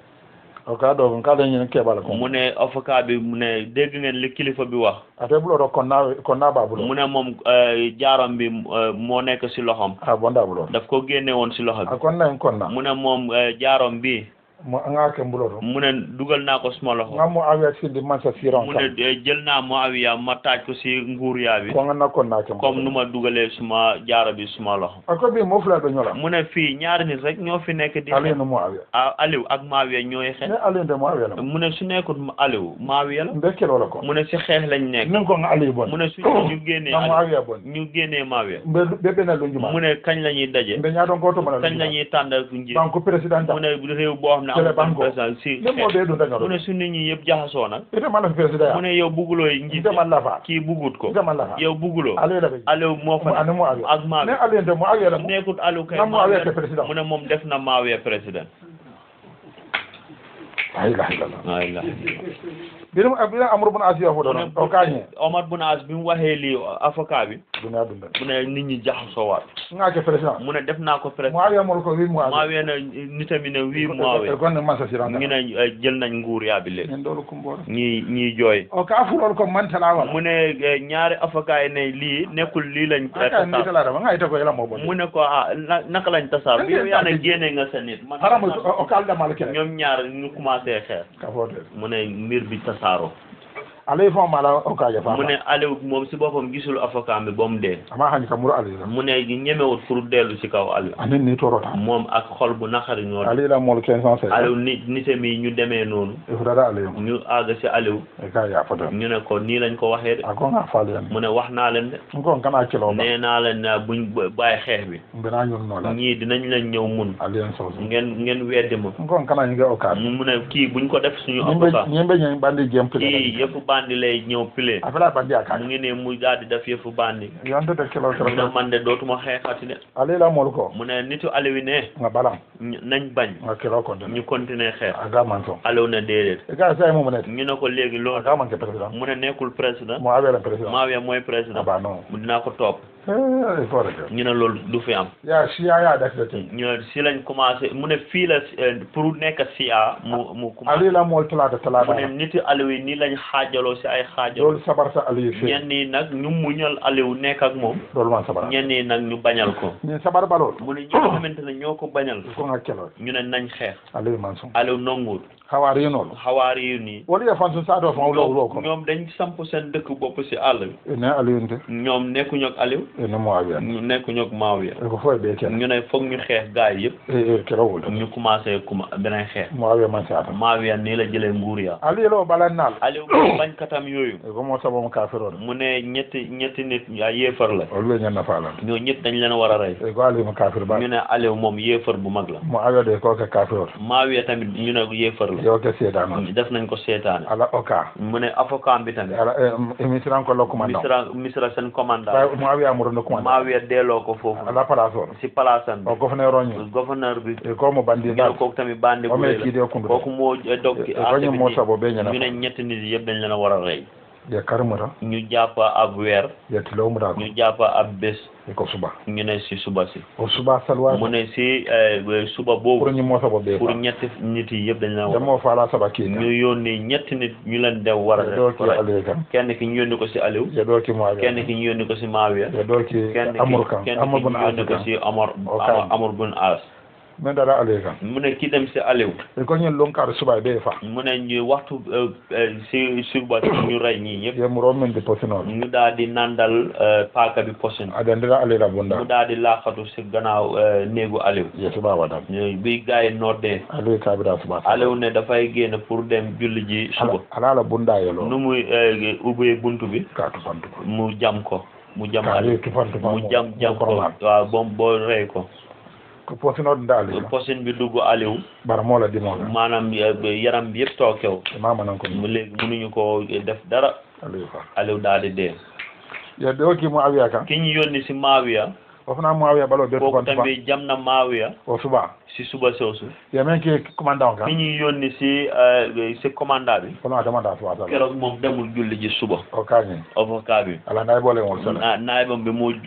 o ka do ka da nyen ke bala ko mu ne avocat bi mu ne dégg ngeen li kilifa bi wax ate bulo do kon na kon na ba bulo mu ne moom eh, jaaram bi eh, moo nekk si loxoom a bonda bulo daf ko génne woon si loxo bi a kon na kon na mu ne moom eh, jaarom bi mo nga ke mbulo to mu ne dugal naa ko suma loxo nga mo awiya sindi man sa siron mu kam ne eh, jël naa Muawiya ma taaj ko si nguur yaa bi ko nga nakon na ke comme nu ma dugalee suma jaaro bi suma loxo ako bi mo fula be ñola mu ne fii ñaari nit rek ñoo fi nekk di ali xeex no mo awiya ah Aliou ak Muawiya ñooy xeex ne ali de mo awiya la mu ne su nekkul Aliou Muawiya la mbe kelo la ko mu ne si xeex lañ nekk nin ko nga ali bon mu ne su ñu génnee nga mo Aliou awiya bon ñu génnee Muawiya mbe be be na lu njuma mu ne kañ la ñuy daje mbe ñaa don ko to mala kañ la ñuy tànn ak njiit banko president mu ne réew boo xam ne Télé amul banko. président si ne mo xeex be do dañu mu ne su nit ñi yëpp jaxasoo nag ite man la president mu ne yow bugguloo njiit ite man la fa kii buggut ko ite man la fa yow bugguloo ali la be Aliou moo fa ani mo awiya ak ne Muawiya ali de mo awiya la mo nekkul Aliou kay nga mo awiya Muawiya ke president mu ne moom def na Muawiya président la ilaha illallah walla birum birum amru bun asiya fo mu do ne o kañe Omar Bun As bi mu waxee lii avocat bi duniya dunda mu ne nit ñi jaxasoo waat nga ke president mu ne def naa ko président mo awiya mo ko wi mo awiya Muawiya ne nitami ne wii Muawiya gonne man sa siron ñu ne eh, jël nañ nguur yaa bi léegi en dolu kumboro ñii ñii jooy o ka fulol ko mantala wala mu ne eh, ñaari avocat yi ne lii nekkul lii lañ eh, aka ni tasaar tala da nga ite ko yela mo bon mu ne ko ah na- naka lañ tasaar bi yow yaa ne génne nga sa nit man haram o kal da mal kele ñoom ñaar ñu commencé xeex ka fote mu ne mbir bi tasaaroo alay fo mala o ka ja fa mu ne Aliou moom si boppam gisul avocat bi ba mu dee ama hani kamuru ali la mu ne ñemewut pour dellu ci kaw Aliou anin ni torota moom ak xol bu naqari ñoo ali la mol 500 Aliou ni nitam yi ñu demee noonu e fudada ali mo ñu àgg ci Aliou e ka ya foto ñu ne ko nii lañ ko waxee de ako nga fali yan mu ne wax naa leen de ko kana kilo ba nee naa leen ne buñ b- bàyyi xeex bi mbina ñun no la ñii dinañ leen ñëw mun ali en so ngeen ngeen weddi ma ko kana ngi o ka mu ne kii buñ ko def suñu ñimbe avocat ñimbe ñen bandi jem kii pile yëfu bandi lay ñëw pile afela bandi aka mu ngi ne mu daal di def yëfu bandi yonde de kilo mu ne kilo man de dootuma xeexati de ali la mol ko mu ne nitu Aliou ne nga balam ñu- nañ bañ nga kilo ko de ñu continuer xeex aga man so Aliou ne déedéet e ka say mo mo net ñu ne ko léegi loolu aga man ke president mu ne nekkul président mo avela president Muawiya mooy président aba no mu dinaa ko topp eh il faut rek ñu ne loolu du fi am ya siya ya da te ñu ne si lañ commencé mu ne fii la eh, pour nekk sia mu mu commencé ali la mol talata mu talata ne niti Aliou yi nii lañ xaajaloo si ay xaajaloo loolu sabar sa ali fi ñenn yi nag ñu muñal Aliou nekk ak moom loolu man sabar ñenn yi nag ñu bañal ko ni sabar balol mu ne ñi nga xamante ne ñoo ko bañal ko nga kelo ñu ne nañ xeex ali man so Aliou nanguwul hawari yinol xawaari yu nii wali ya fansu sa do fa lo lo ko ñoom dañ samp seen dëkk bopp si àll bi ne ali yinte ñoom nekkuñu ak Aliou e ne mo awiya ñu nekkuñu ak Muawiya e ko foy be ken ñu ne foog ñu xeex gaay yëpp e e kelo wol ñu commencé kuma beneen xeex mo awiya man sa Muawiya nii la jëlee nguur ya ali lo balannal Aliou moom bañkatam yooyu e ko mo sabo mo kafiro mu ne ñetti ñetti nit ya yéefar la o lu nyen na fala ñoo ñëpp dañ leen war a rey e ko ali mo kafir ba ñu ne Aliou moom yéefar bu mag la mo awiya de ko ka kafiro Muawiya tamit ñu ne yéefar la yo ke sedan def nañ ko seetaane ala oka mu ne avocat bi tamit ala e misran ko lo commandant misra misra seen commandant ba mo awiya mo no commandant Muawiya delloo ko foofu ala palaso si palaasam o bi ko fane roñi gouverneur bi e ko mo bandi ñu dal ne kooku tamit bandi o bu me rëy kide la kundu kooku moo dog e ko ñu mo sabo be nyana ñu ne ñetti nit yëpp dañ leen a war a rey de karmata ñu jàpp ab weer ye tilo mu da ko ñu jàpp ab bés e ko suba ñu ne si suba si o suba salwa mu ne si eh, suba pour boobu ñu mo sabo be pour fa ñetti nit yi yëpp dañ leen a war demo fala saba ki ñu yónni ñetti nit ñu leen dew war a ye do def ki rey. ali kan kenn ki ñu yónni ko si Aliou ye do ki mo awiya kenn ki ñu yónni ko si Muawiya ye do ki kenn ki amur kan kenn amur ki bun ñu yónni ko afrika si Amar O Amar kan. Amar bun As men dara ali kan mu ne ki dem si Aliou e ko ñen lon kar suba be fa mu ne ñu waxtu eh, eh, si suba si ñu rey ñii ñëpp ye mu ro men de posino ñu daal di nandal eh, paaka bi posin adandira ali la mu bunda daal di laaxatu si gannaaw eh, néegu Aliou ye suba wadam ñu- bi gars yi noddee ali ka bi da suba Aliou ne dafay génn pour dem julli ji suba ala ala la bunda ye lo nu muy eh, ubbee buntu bi ka to fantu ko mu jam ko mu jam ka Aliou ali to fantu mu jam jam ko waaw bom boo rey ko ko posino nda ali posin bi dugg Aliou bara mo la dimo maanaam eh, yaram bi yëpp tookew mama nan ko mu léegi mënuñu ko def dara ali fa Aliou daal di dee ye do ki mo awiya kan ki ñu yónni si Maawiya o fana mo awiya balo be to kooku fantu fa tamit jam na Maawiya o suba si suba soosu ye men ki commandant ki kan ñu yónni si eh, si commandant bi kono adama da suba sala keroog moom demul julli ji suba o kañi avocat bi ala nay bole wol sala na naayibam bi mu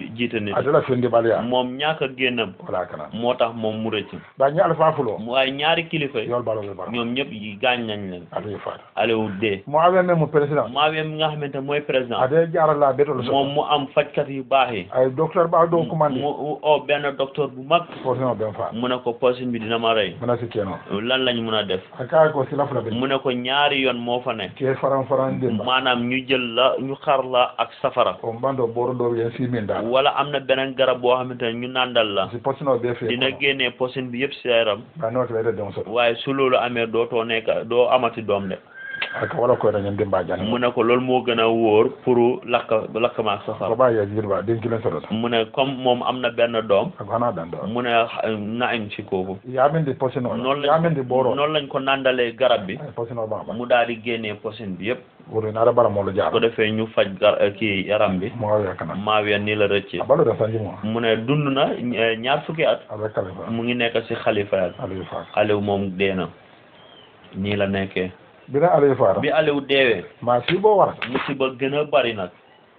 jiite nit adala fendi baliya moom ñàkk a génnam wala kana moo tax moom mu rëcc ba ñi alfa fulo waaye ñaari kilifa yi yol balo be bara ñoom ñëpp yi gaañ nañ leen adu fata Aliou dee mo awe men mo président Maawiya mi nga xamante ne mooy président ade jarala betol so moom mu am fajkat yu baax yi ay docteur ba do commandé mu o benn docteur bu mag forcément ben fa mu ne ko poison bi dina ma rey mana si keno lan lañ mun a def aka ko sila fula be mu ne ko ñaari yoon moo fa ne ke faran faran dimba maanaam ñu jël la ñu xar la ak safara o mbando boro do yen si min dal wala am na beneen garab boo xamante ne ñu nàndal la si posino be fe dina génnee poison bi yëpp si yaram ba no tele de so waaye su loolu amee dootoo nekk doo amati doom de aka wala ko dañen dimba jan mu ne ko loolu moo gën a wóor pour lakk lakk ma ak ko safara ba ya jirba den kilen so mu ne comme moom am na benn doom ako hana dan do mu ne na am ci kooku ya min di posino noonu ya lañ min di boro noonu lañ ko nàndalee garab bi ay posino ba ba mu daal di génnee poison bi yëpp wuro na da bara mo lo su jaar ko defee ñu faj gar kii yaram bi mo awe kana maawiya nii la rëccee balo da sanji mo mu ne dund na eh, ñaar fukki at avec kale fa mu ngi nekk si xalifa ya ali fa Aliou moom dee na nii la nekkee bira ali fa bi Aliou deewee ma si bo warata musiba gën a bari nag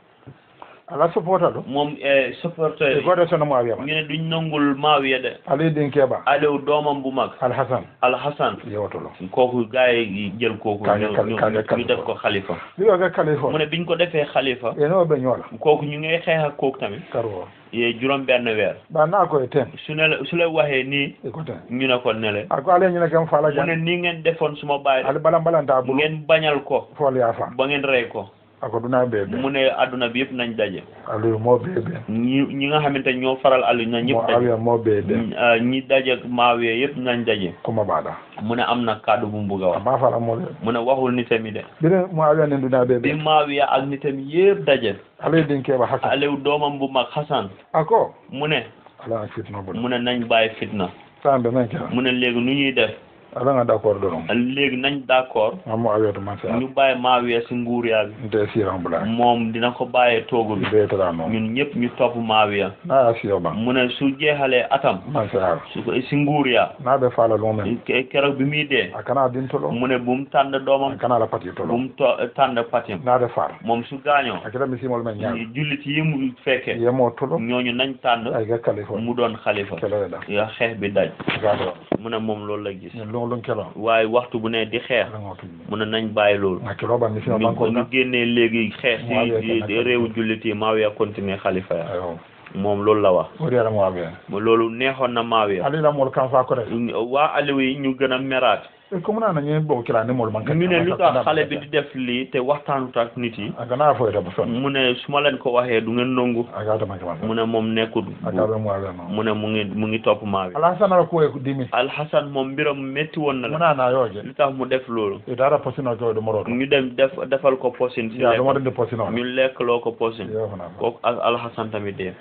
ala supporta do moom eh, supporter e yi goto sono mo awe ñu ne duñ nangul maawiya de ali din keba Aliou doomam bu mag al hasan Alhassan yewtolo kooku gars yi jël kooku Kaaga ñu kal- ñu kaaga ñu kalifa. def ko xalifa liwa ga kale fo mu ne biñ ko defee xalifa e no be ñola kooku ñu ngay xeex ak kooku tamit karo ye juróom benn weer ba na ko e ten su ne la su la waxee nii e ko ten ñu ne ko nele ako ale ñina kam fala mu ne jan nii ngeen defoon suma baay ali balam balanta bulu ngeen bañal ko fol ya fa ba ngeen rey ko ako duna be be mu ne adduna bi yëpp nañ daje ali mo be be ñi ñi nga xamante ñoo faral Aliou na mo ñëpp daje awe mo be be ñi ah, ñi daje ak Maawiya yëpp nañ daje kuma bada mu ne am na kàddu bu mu bugg a wax ba fala mo le mu ne waxul nitam yi de bire mo awe ne duna be bi be Maawiya ak nitam yëpp daje ali din keba hasan Aliou doomam bu mag Hassan ako mu ne ala fitno bulu mu ne nañ bàyyi fitna sambe men kera mu ne léegi nu ñuy def ala nga d'accord do non léegi nañ d'accord mo awe to man sa ñu bàyyi Maawiya si nguur yaa bi nte siran bula moom dina ko bàyyee toogu bi be tara non ñun ñëpp ñu topp Maawiya na ya siyo ban mu ne su jeexalee atam man sa su ko si nguur yaa na be fala lo men ke- keroog bi muy dee akana din tolo mu ne bu mu tànn doomam akana la pati bu tolo mu to tànn patim na de far moom su gaañoo akira mi simol men nyaa jullit yi mu fekke yemo tolo ñooñu nañ tànn ay ga kalifa mu doon xalifa kelo da ya xeex bi daj gado mu ne moom loolu la gis ni lo lo kelo waaye waxtu bu ne di xeex la ngotu mu ne nañ bàyyi loolu na kelo ba mi sima ñu banko ñu na génnee léegi xeex Muawiya ci kenn ci réewu jullit yi Maawiya continuer xalifa ya ayo moom loolu la wax wori ala mo abe loolu neexoon na Maawiya ali la mol kan fa ko re waa Aliou yi ñu gën a meraat e ko na na ñe bo kila ni mol man kan ñu ne lu tax xale bi di def lii te waxtaanut ak nit yi akana fo da bu son mu ne su ma leen ko waxee du ngeen nangu aga da man kan mu ne moom nekkul aga mo abe no mu ne mu ngi mu ngi topp Maawiya ala sana ko e dimi Alxasan moom mbiram métti woon na la muna na yoje lu tax mu def loolu e dara posino ko do moro ñu dem def defal ko posin si ya do mo lekk de posino ñu lekkloo ko posin yo fana ko kooku ak Alxasan tamit dee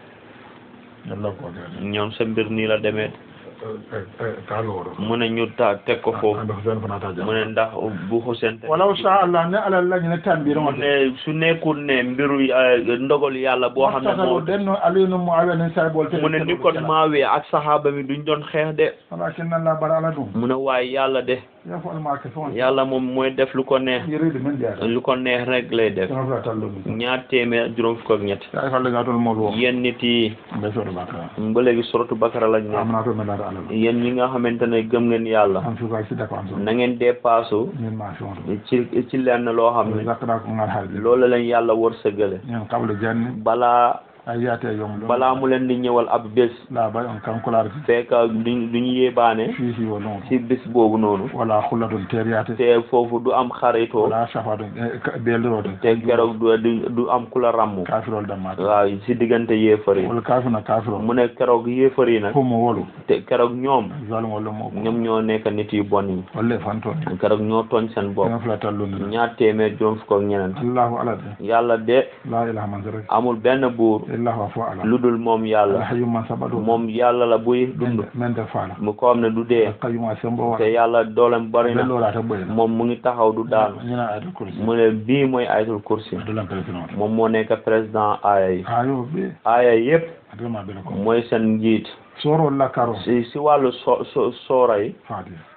yalla ko de ñoom sa mbir nii la demee ka loro mu ne ñu ta teg ko foofu ando zen fana ta mu ne ndax bu Hussein te walaw sha Allah ne ala la ne tambiro mu ne su nekkul ne mbiru eh, ndogal yàlla boo xam ne moo denno alinu mu awe ne say bol mu ne ni kon Maawiya ak saxaaba mi duñ doon xeex de walakin Allah bara ala dum mu ne waaye yàlla de ya fa ma ke fon yàlla moom mooy def lu ko neex yiri de men dia lu ko neex rek lay def sama fa tallu ñaar téeméer juróom fukk ak ñett ya fa le gatol mo lo yéen nit yi be so do baka ba léegi suratu Bakara lañ ne amna to men dara ala yéen ñi nga xamante ne gëm ngeen yàlla am fi ko ci da ko am so na ngeen dépassu min ma fi on ci ci lenn loo xam ne zakra ko ngal hal loolu lañ yàlla wërsëgale ñen qabla janni balaa ayate yom lo balaa mu leen di ñëwal ab bés la ba on kan kular fekk duñ duñ yéebaane fi fi wala ci bés boobu noonu wala khuladun teriyate te foofu du am xaritoo wala shafadun belrode te keroog du du du am ku la ràmm kafirol damma waaw ci diggante yéefar yi wala kafina kafirol mu ne keroog yéefar yi nag ko mo wolu te keroog ñoom zalim wala mo ñoom ñoo nekk nit yu bon yi wala fanto keroog ñoo tooñ seen bopp dana fla tallun ñaar téeméer juróom fukk ak ñeneen allahu ala yàlla de la ilaha man zara amul benn buur illa huwa fa ala lu dul moom yàlla alhayyu man sabadu moom yàlla la buy dund men de fala mu ko xam ne du dee qayyum asembo te wala yàlla dooleem bari na bello la ta boyna moom mu ngi taxaw du daanu ñina ayatu kursi mu ne bii mooy ayatul kursi do lam président moom moo nekk président aaya yi ayo be aaya yépp adama be ko mooy seen njiit soro la karo si si wàllu so so soora yi fadi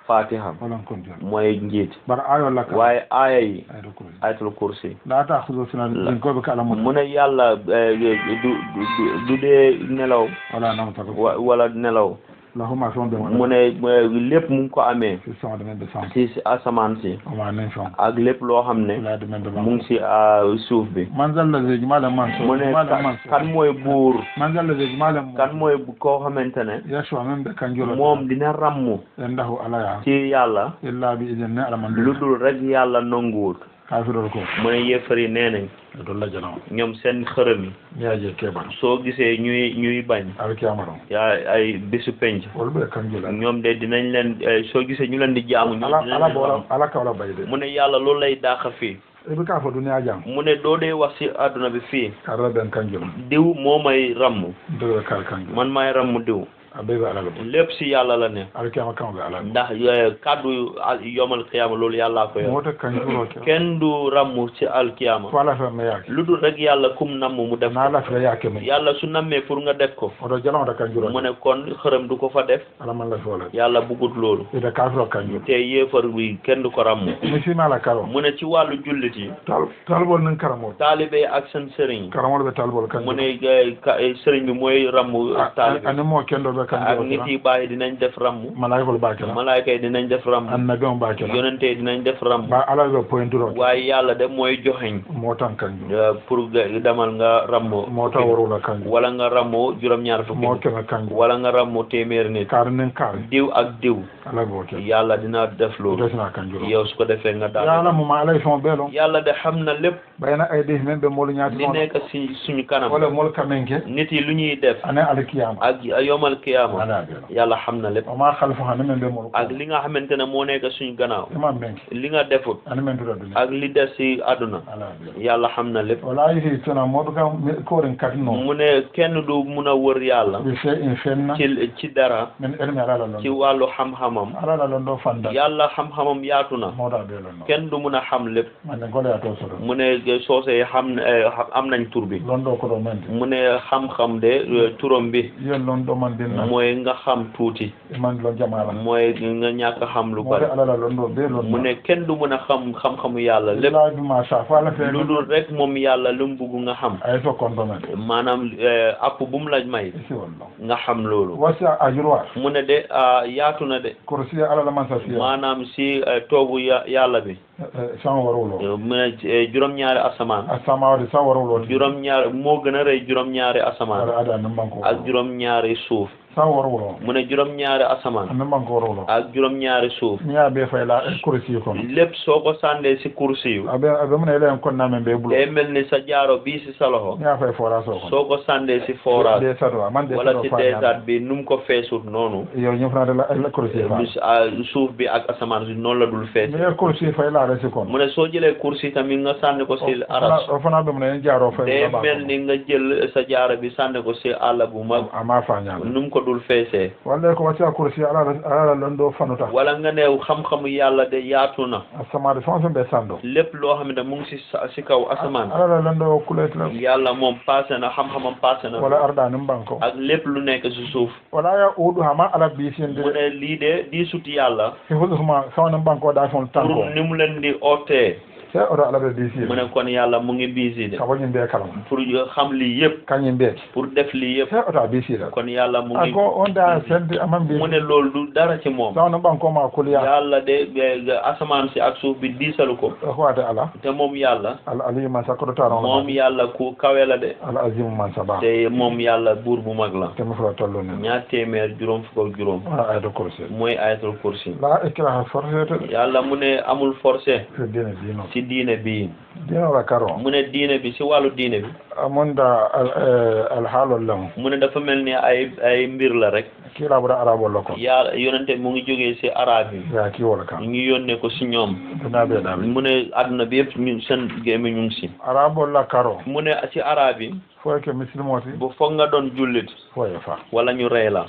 fatiha walan kontiol mooy njiit bara ayol lakka waaye aaya yi ayɗo kursi ayatul kursi la taxudo sina ɗinkoɓe ka ala mu mum ne yàlla eh, du du du dee nelaw wala namtako wa- wala nelaw lahuma fen ɓe mu ne eh, lépp mu ngi ko amee si sonde men ɓe sam si si asamaan si oma nen fen ak lépp loo xam ne lade men ɓe mu mam ngi si ah, suuf bi man zallazeji malam man so mu ne malam ka- man so kan mooy buur man zallazeji malam kan mooy bu- koo xamante ne yaswa men ɓe kanjuro moom dina ràmmu en dahu alaya ci yàlla illa bi idin ne alaman lu ɗum dul rek yàlla nanguwut kafirol ko mu ne yéefar yi nee nañ e dolla janama ñoom seen xërëm yi miyaje keɓan soo gisee ñuy ñuy bañ aɗa kiyama ɗon yaa ay bésu penc wol ɓe kanjula ñoom de dinañ leen eh, soo gisee ñu leen di jaamu ñu ala dinañ ala leen bo xam. ala kawla bayde mu ne yàlla loolu lay dàq fii eɓe ka fo duniya jam mu ne doo dee wax si àdduna bi fii karra ɓen kanjula diw moo may ràmm ndeɓe kal kanjula man may ràmm diw a ɓeyɓe alala bo lépp si yàlla la ne aɗa kiyama kamɓe alala ndax eh, kàddu al- yomal qiyaama loolu yàllaa ko yor moto kanjuro ke kenn du ràmm ci alqiyaama fo ala femme yake lu dul rek yàlla kum namm mu def na ala fira yake mum yàlla su nammee pour nga def ko oto jalawta kanjuro mu ne kon xërëm du ko fa def ala man la fole yàlla bugut loolu ide kafiro kanjuro te yéefar bi kenn du ko ràmm mi sima ala karo mu ne ci wàllu jullit yi tal talbol nin karamol taalibe yi ak seen sëriñ karamol ɓe talbol mu kanjuro ne eh, ka- eh, sëriñ bi mooy ràmm taalibe ani mo kendoɓe ak kanjuro nit yi bàyyi dinañ def ràmm malaykol bakela malaayka yi dinañ def ràmm annabi on bakela yonente yi dinañ def ràmm ba ala ɓe pointuro waaye yàlla de mooy joxeñ mo tan kanjuro eh, pour nga demal nga ràmm mo taw worwula kanjuro wala nga ràmm juróom-ñaar fukki mo nit keme kanjuro wala nga ràmm téeméer nit kaare nin kaare diw ak diw ala ɓe o ke yàlla dina def loolu desina kanjuro yow su ko defee nga daal yala muma alay fon ɓeelon yàlla de xam na lépp ɓayna aydi men ɓe molu ñaati li noon nekk si suñu kanam wala mol kamen ke nit yi lu ñuy def ane alkiyama ak yomal kiyaama ala ɓeelo yàlla xam na lépp oma halfo hane men ɓe molu ak li nga xamante ne moo nekk suñu gannaaw imam men ke li nga defut ane men tuɗa duniya ak li des si àdduna ala ɓeelo yàlla xam na lépp wala yihi tona moɗo kam koren kadi noon mu ne kenn du mun a wër yàlla ɓe fe in fenna ci ci dara min elmi alala ci lon wàllu xam-xamam alala lon ɗo fanda yàlla xam-xamam yaatu na moɗa ɓeelon noon kenn du mun a xam lépp mande goleya to soɗo mu ne soose yi xam eh, am nañ tur bi lon ɗo koɗo mente mu ne xam-xam de eh, turam bi yen lon ɗo man dinna mooy nga xam tuuti man lon jamala mooy nga ñàkk a xam lu moɗe bari alala lon ɗo ɓe lon mu ne kenn du mun a xam xam-xamu yàlla lépp labima sa fo ala fe lu dul rek moom yàlla lu mu bugg nga xam ay so konto men maanaam eh, app bu mu la may isi won ɗon nga xam loolu wasi a jurwa mu ne de ah, yaatu na de korsi alala man sa fiya maanaam si eh, toogu ya yàlla bi san warowlo eh, mu ne eh, juróom-ñaari asamaan a samawade sa warowlo juróom-ñaari moo gën a rëy juróom-ñaari aɗa asamaan ada nan banko ak juróom-ñaari suuf sa warowlo mu ne juróom-ñaari asamaan nan banko warowlo ak juróom-ñaari suuf mi ya ɓe fayla korsi kono lépp soo ko sàndee si kursi yu aɓe aɓe mune ele en konnamen ɓe bulo day mel ni sa jaaro bii si sa loxo mi ya fay forage o kono soo ko sàndee si fooraat ɗe sato man ɗe wala sato si fa désert bi nu mu ko feesut noonu yo ñifnade la korsi fa bis- ah, suuf bi ak asamaan si noonu la dul fees mi ye korsi fayla resi kono mu ne soo jëlee kursi tamit nga sànni ko si aras o fana ɓe mune en jaaro day fay mel ni nga jël sa jaaro bi sànni ko si àll bu mag ama fañala nu mu ko dul feesee walla ko wasi a korsi alala alala lon ɗo fanuta wala nga ne xam-xamu yàlla de yaatu na a samade fen fen ɓe sando lépp loo xam ne mu ngi si sa- si kaw asamaan alala lon ɗo kuletla yàlla moom passé na xam-xamam passé na wala arɗa nin banko ak lépp lu nekk si suuf wala ya uɗu hama ala mu bisinde ne lii de di suti yàlla e husuma sawnin banko ɗa fon tanko pour ni mu leen di ootee se oto ala ɓe mu biside ne kon yàlla mu ngi busy de saboñi mbiye kalama pour xam lii yëpp kañum mbiye pour def lii yëpp se oto a bisida kon yàlla mu a ngi ko on da sende aman mu mbi ne loolu du dara ci moom sawnin banko ma kuliya yàlla de eh, asamaan si ak suuf bi diisalu ko hoade ala te moom yàlla ala aliyu man sa koɗo taron moom yàlla ku kawe la de ala azimu man sa ba te moom yàlla buur bu mag la temi fota tollu nen ñaar téeméer juróom fukk ak juróom wona ayde korse mooy ayatul kursi la ikraha forcete yàlla mu ne amul forcé fi dine dino ci diine bi dinola karo mu ne diine bi ci wàllu diine bi amonda alhaalol lemo mu ne dafa mel ni ay ay mbir la rek kilaɓuɗa arabol lo kon yàlla yonente mu ngi jógee ci arab yi ya kiwola kam ñu ngi yónnee ko ci ñoom duna ɓeeɗaɓe mu ne àdduna bi yëpp ñu seen gémmi ñu ngi ci arabol la karo mu ne ci arab yi foye ke misilmoti bu foog nga doon jullit foye fa wala ñu rey la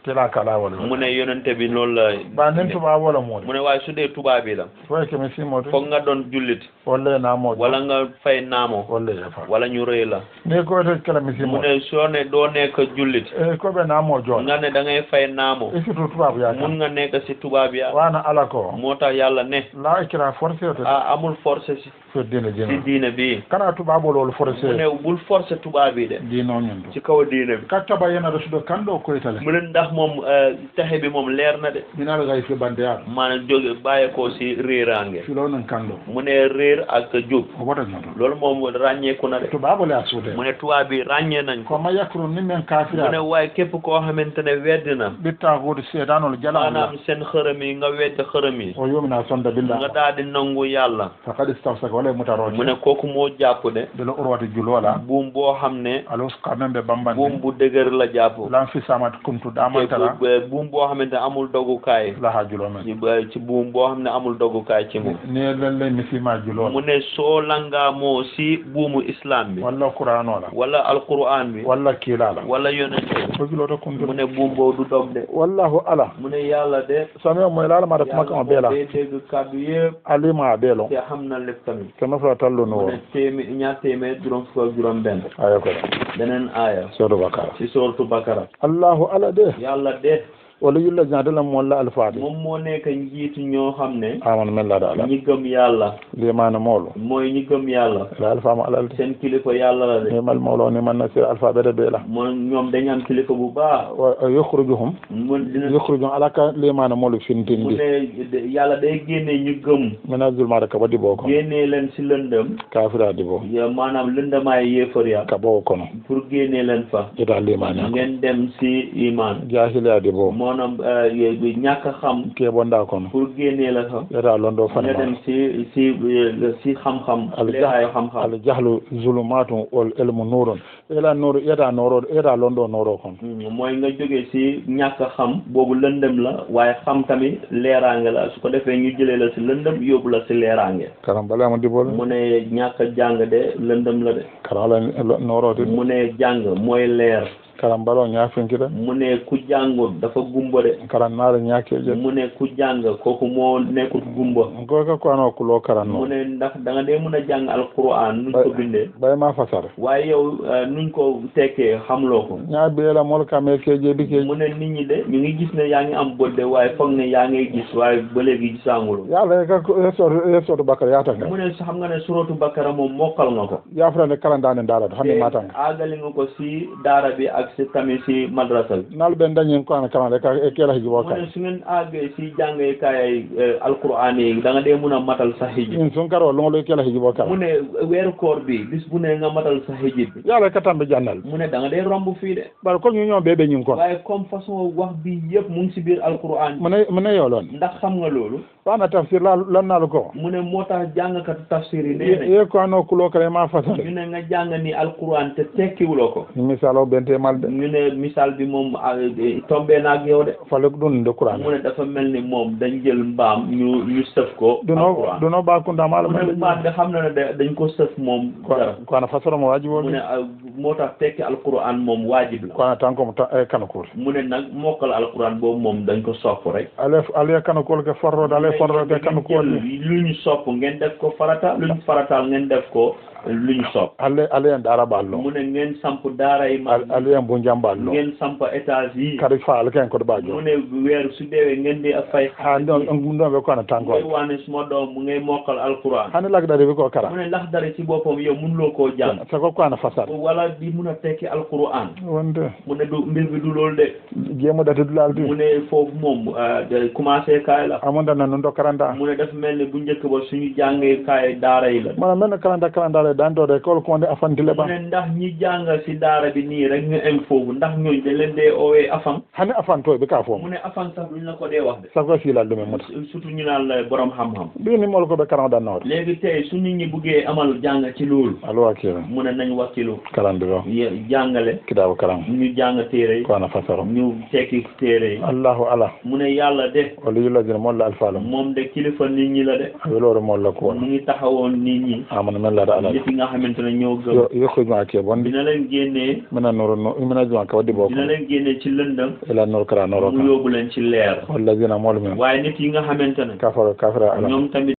kila kala wala mu ne yonente bi loolu la ba nin tuba wala moɗo mu ne waaye su dee tubaab bi la foye kemi simoto foog nga doon jullit wolle namoɗo wala nga fay naamo wolle yefa wala ñu rëy la ni koyte kela mu misimoto ne soo ne doo nekk jullit e koɓe namo jooɗa nga ne da ngay fay naamo e surtout tubabu mun yaka nga nekk si tubaab ya wana ala ko moo tax yàlla ne la ikra forcé te ah amul forcé si fo dine si dino diine bi kana tubabolol mu forcé ne bul forcé tubaab yi de dino ñun ci kaw diine bi kattaba yana rasudo kanɗo koytale mu ne ndax moom eh, texe bi moom leer na de minaɗo gay fi bande yaɗo maanaam jóge bàyyeekoo si réeraange filo nan kanɗo mu ne réer ak jub o woto ñoto loolu moom ràññeeku na de tubabole a suude mu ne tubaab bi ràññee nañ ko ko ma yakru ni men mu ne kafira waaye képp koo xamante ne weddi na ɓitta huude seedanol jala maanaam seen xërëm yi nga wedd xërëm yi o yumina sonda nga billa daal di nangu yàlla fakad istafsaka wala e mutaroje mu ne kooku moo jàpp de belo urwati julola buum boo xam ne alo kamen ɓe buum bambande bu dëgër la jàpp lan fisamat kumtu te damantara bu- buum boo xamante ne amul dogukaay laha julo men ci ba- ci buum boo xam ne amul dogukaay ci moom ni lelle misima mu julola ne soo langaamoo si buumu islam bi walla qur'anola wala alquran bi walla kiilala wala yonente o juloto mu kuntu ne buum boobu du dog de wallahu ala mu ne yàlla de sami o moy lalamata kuma yàlla kama moo beela dee dégg kàddu yëpp alima a beelon te xam na lépp tamit keme fula tallu no mu woro ne téemé ñaar téeméer juróom fukk ak juróom benn aya koɗa beneen aaya sodo bakara ci sooratu bakara allahu ala de yàlla de wala yulla jaadelam molla alfaade moom moo nekk njiitu ñoo xam ne amana men laada ala ñi gëm yàlla limana moolo mooy ñi gëm yàlla ala alfama alalde seen kilifa yàlla la de nimal mawlo ni man nasir alfaɓede beela moo ñoom dañ am kilifa bu baax wa yukhrijuhum mun dina yukhrijuhum ala ka limana moolo mu fintindi ne de- yàlla day génne ñu gëm mina zulmata ka waɗi boo kono génnee leen si lëndëm kafirade boo ya maanaam lëndamaay yéefar ya ka boo kono pour génnee leen fa ita limani ko ngeen dem si iman jahiliyade boo maanaam eh, ñàkk a xam keɓonda kono pour génnee la fa ita londo nga fane dem ma si si eh, si xam-xam leeraayu xam-xam al jahlu zulumatum wal ilmu nurun ela nuru ita noro ita londo noro kono Mm, mooy nga jóge si ñàkk a xam boobu lëndëm la waaye xam tamit leeraange la su ko defee ñu jëlee la si lëndëm yóbbu la si leeraange karam balama dibole mu ne ñàkk a jàng de lëndëm la de karam ala norode mu ne jàng mooy leer karam balo ñafinkita mu ne ku jàngut dafa gumba de karan naare ñakeje mu ne ku jàng kooku moo nekkut gumba goka ko ano kulo karan mu no ne ndax da nga dee mën a jàng alquran nuñ ko bindee bay ma fasara waaye yow eh, nuñ ko tekkee xamloo ko ñaa beela mol kame keje bi ke mu ne nit ñi de ñu ngi gis ne yaa ngi am bët de waaye foog ne yaa ngay gis waaye ba léegi gisaangulu yalla ka yesoto yesoto bakara yatanga mu ne sa xam nga ne suratu bakara moom mokkal nga ko yafrande kalandane darato hande matanga aagali nga ko si daara bi ak si tamit si madrasa bi nal ɓen dañin ko ana kalande ka e kela hijibo mu ka ne su ngeen àggee si jàngee kaay alquran yi da nga dee mun a matal sa hijib in sun karo longolo e kela hijibo mu kala ne weeru koor bi bis bu ne nga matal sa hijib bi yalla ka tambe jannal mu ne da nga dee romb fii de bar ko ñu ñoo bebe ñin kon waaye comme façon wax bi yëpp mu ngi si biir alquran mune mune yolon ndax xam nga loolu wana tafsir la lannal ko mu ne moo tax jàngkatu tafsir yi nee nañ ye ko ano kulo kala ma fasare ñu ne nga jàng ni alquran te tekkiwuloo ko misalo bente malde ñu ne misaal bi moom ah, eh, tombé na ak yow de fale ko ɗum de qouran mu ne dafa mel ni moom dañ jël mbaam ñu ñu sëf ko duno alquran duno bakunda mala mu ne mbaam bi xam na ne da- dañ ko sëf moom dara ko ana fasaroma wajibo mu ne ah, moo tax tekki alquran moom waajib la ko ana tan komo e kana kuur mu ne nag mokkal alquran boobu moom dañ ko sopp rek ale ale kana kuol ke forrode ale forrode ke kana kuol jël lu ñu sopp ngeen def ko farata lu ñu farataal ngeen def ko lu ñu sopp ale ale en darabal lo mu ne ngeen samp daara yi ma ale en bu jambal lo ngeen samp étage yi kadi faal ken ko mu bajo ne weer su deewee ngeen di fay ha ɗon ɗon ɓe ko ana tan ngay ko waane suma doom mu ngay mokkal alquran hani lagdari wi ko mu kara ne ndax dara ci boppam yow mënuloo koo jàng sago ko ana fasar wala di mun a tekki alquran wonde mu ne du mbir bi du loolu de jeemo dati dulal mu di ne foofu moom euh, de commencé kaay la amonda nan ɗo karanda mu ne dafa mel ni bu njëkk ba suñu jàngee kaay daara yi la mana men kalanda kalandare dandode kol konde afantile mu ba ne ndax ñi jàng si daara bi nii rek ñu em foofu ndax ñooñu dañ leen dee oowee afan hani afantoɓe ka mu fomo ne afan sax duñ la ko dee wax de sago silal ɗumen muta surtout ñu naan la borom xam-xam mbini mol koɓe karamadannawde léegi tey su nit ñi buggee amal jàng ci loolu alo wakkila mu ne nañ wakkilu kalandiro ye- jàngale kitabu karam ñu jàng téere yi ko ana fasaro ñu tekki téere yi allahu ala mu ne yàlla de wala yulladina molla alfalum moom de kilifa nit ñi la de welore molla mu kuwono ngi taxawoon nit ñi amana men lada alal nit yi nga xamante ne ñoo gëm yo yokkujuma ke bondi dina leen génnee mina nuru nu mina juma ka waddi boo dina ko leen génnee ci lëndëm ila nur kara noro mu kan yóbbu leen ci leer wallazina moolu men waaye nit yi nga xamante ne kafaro kafira ala ñoom tamit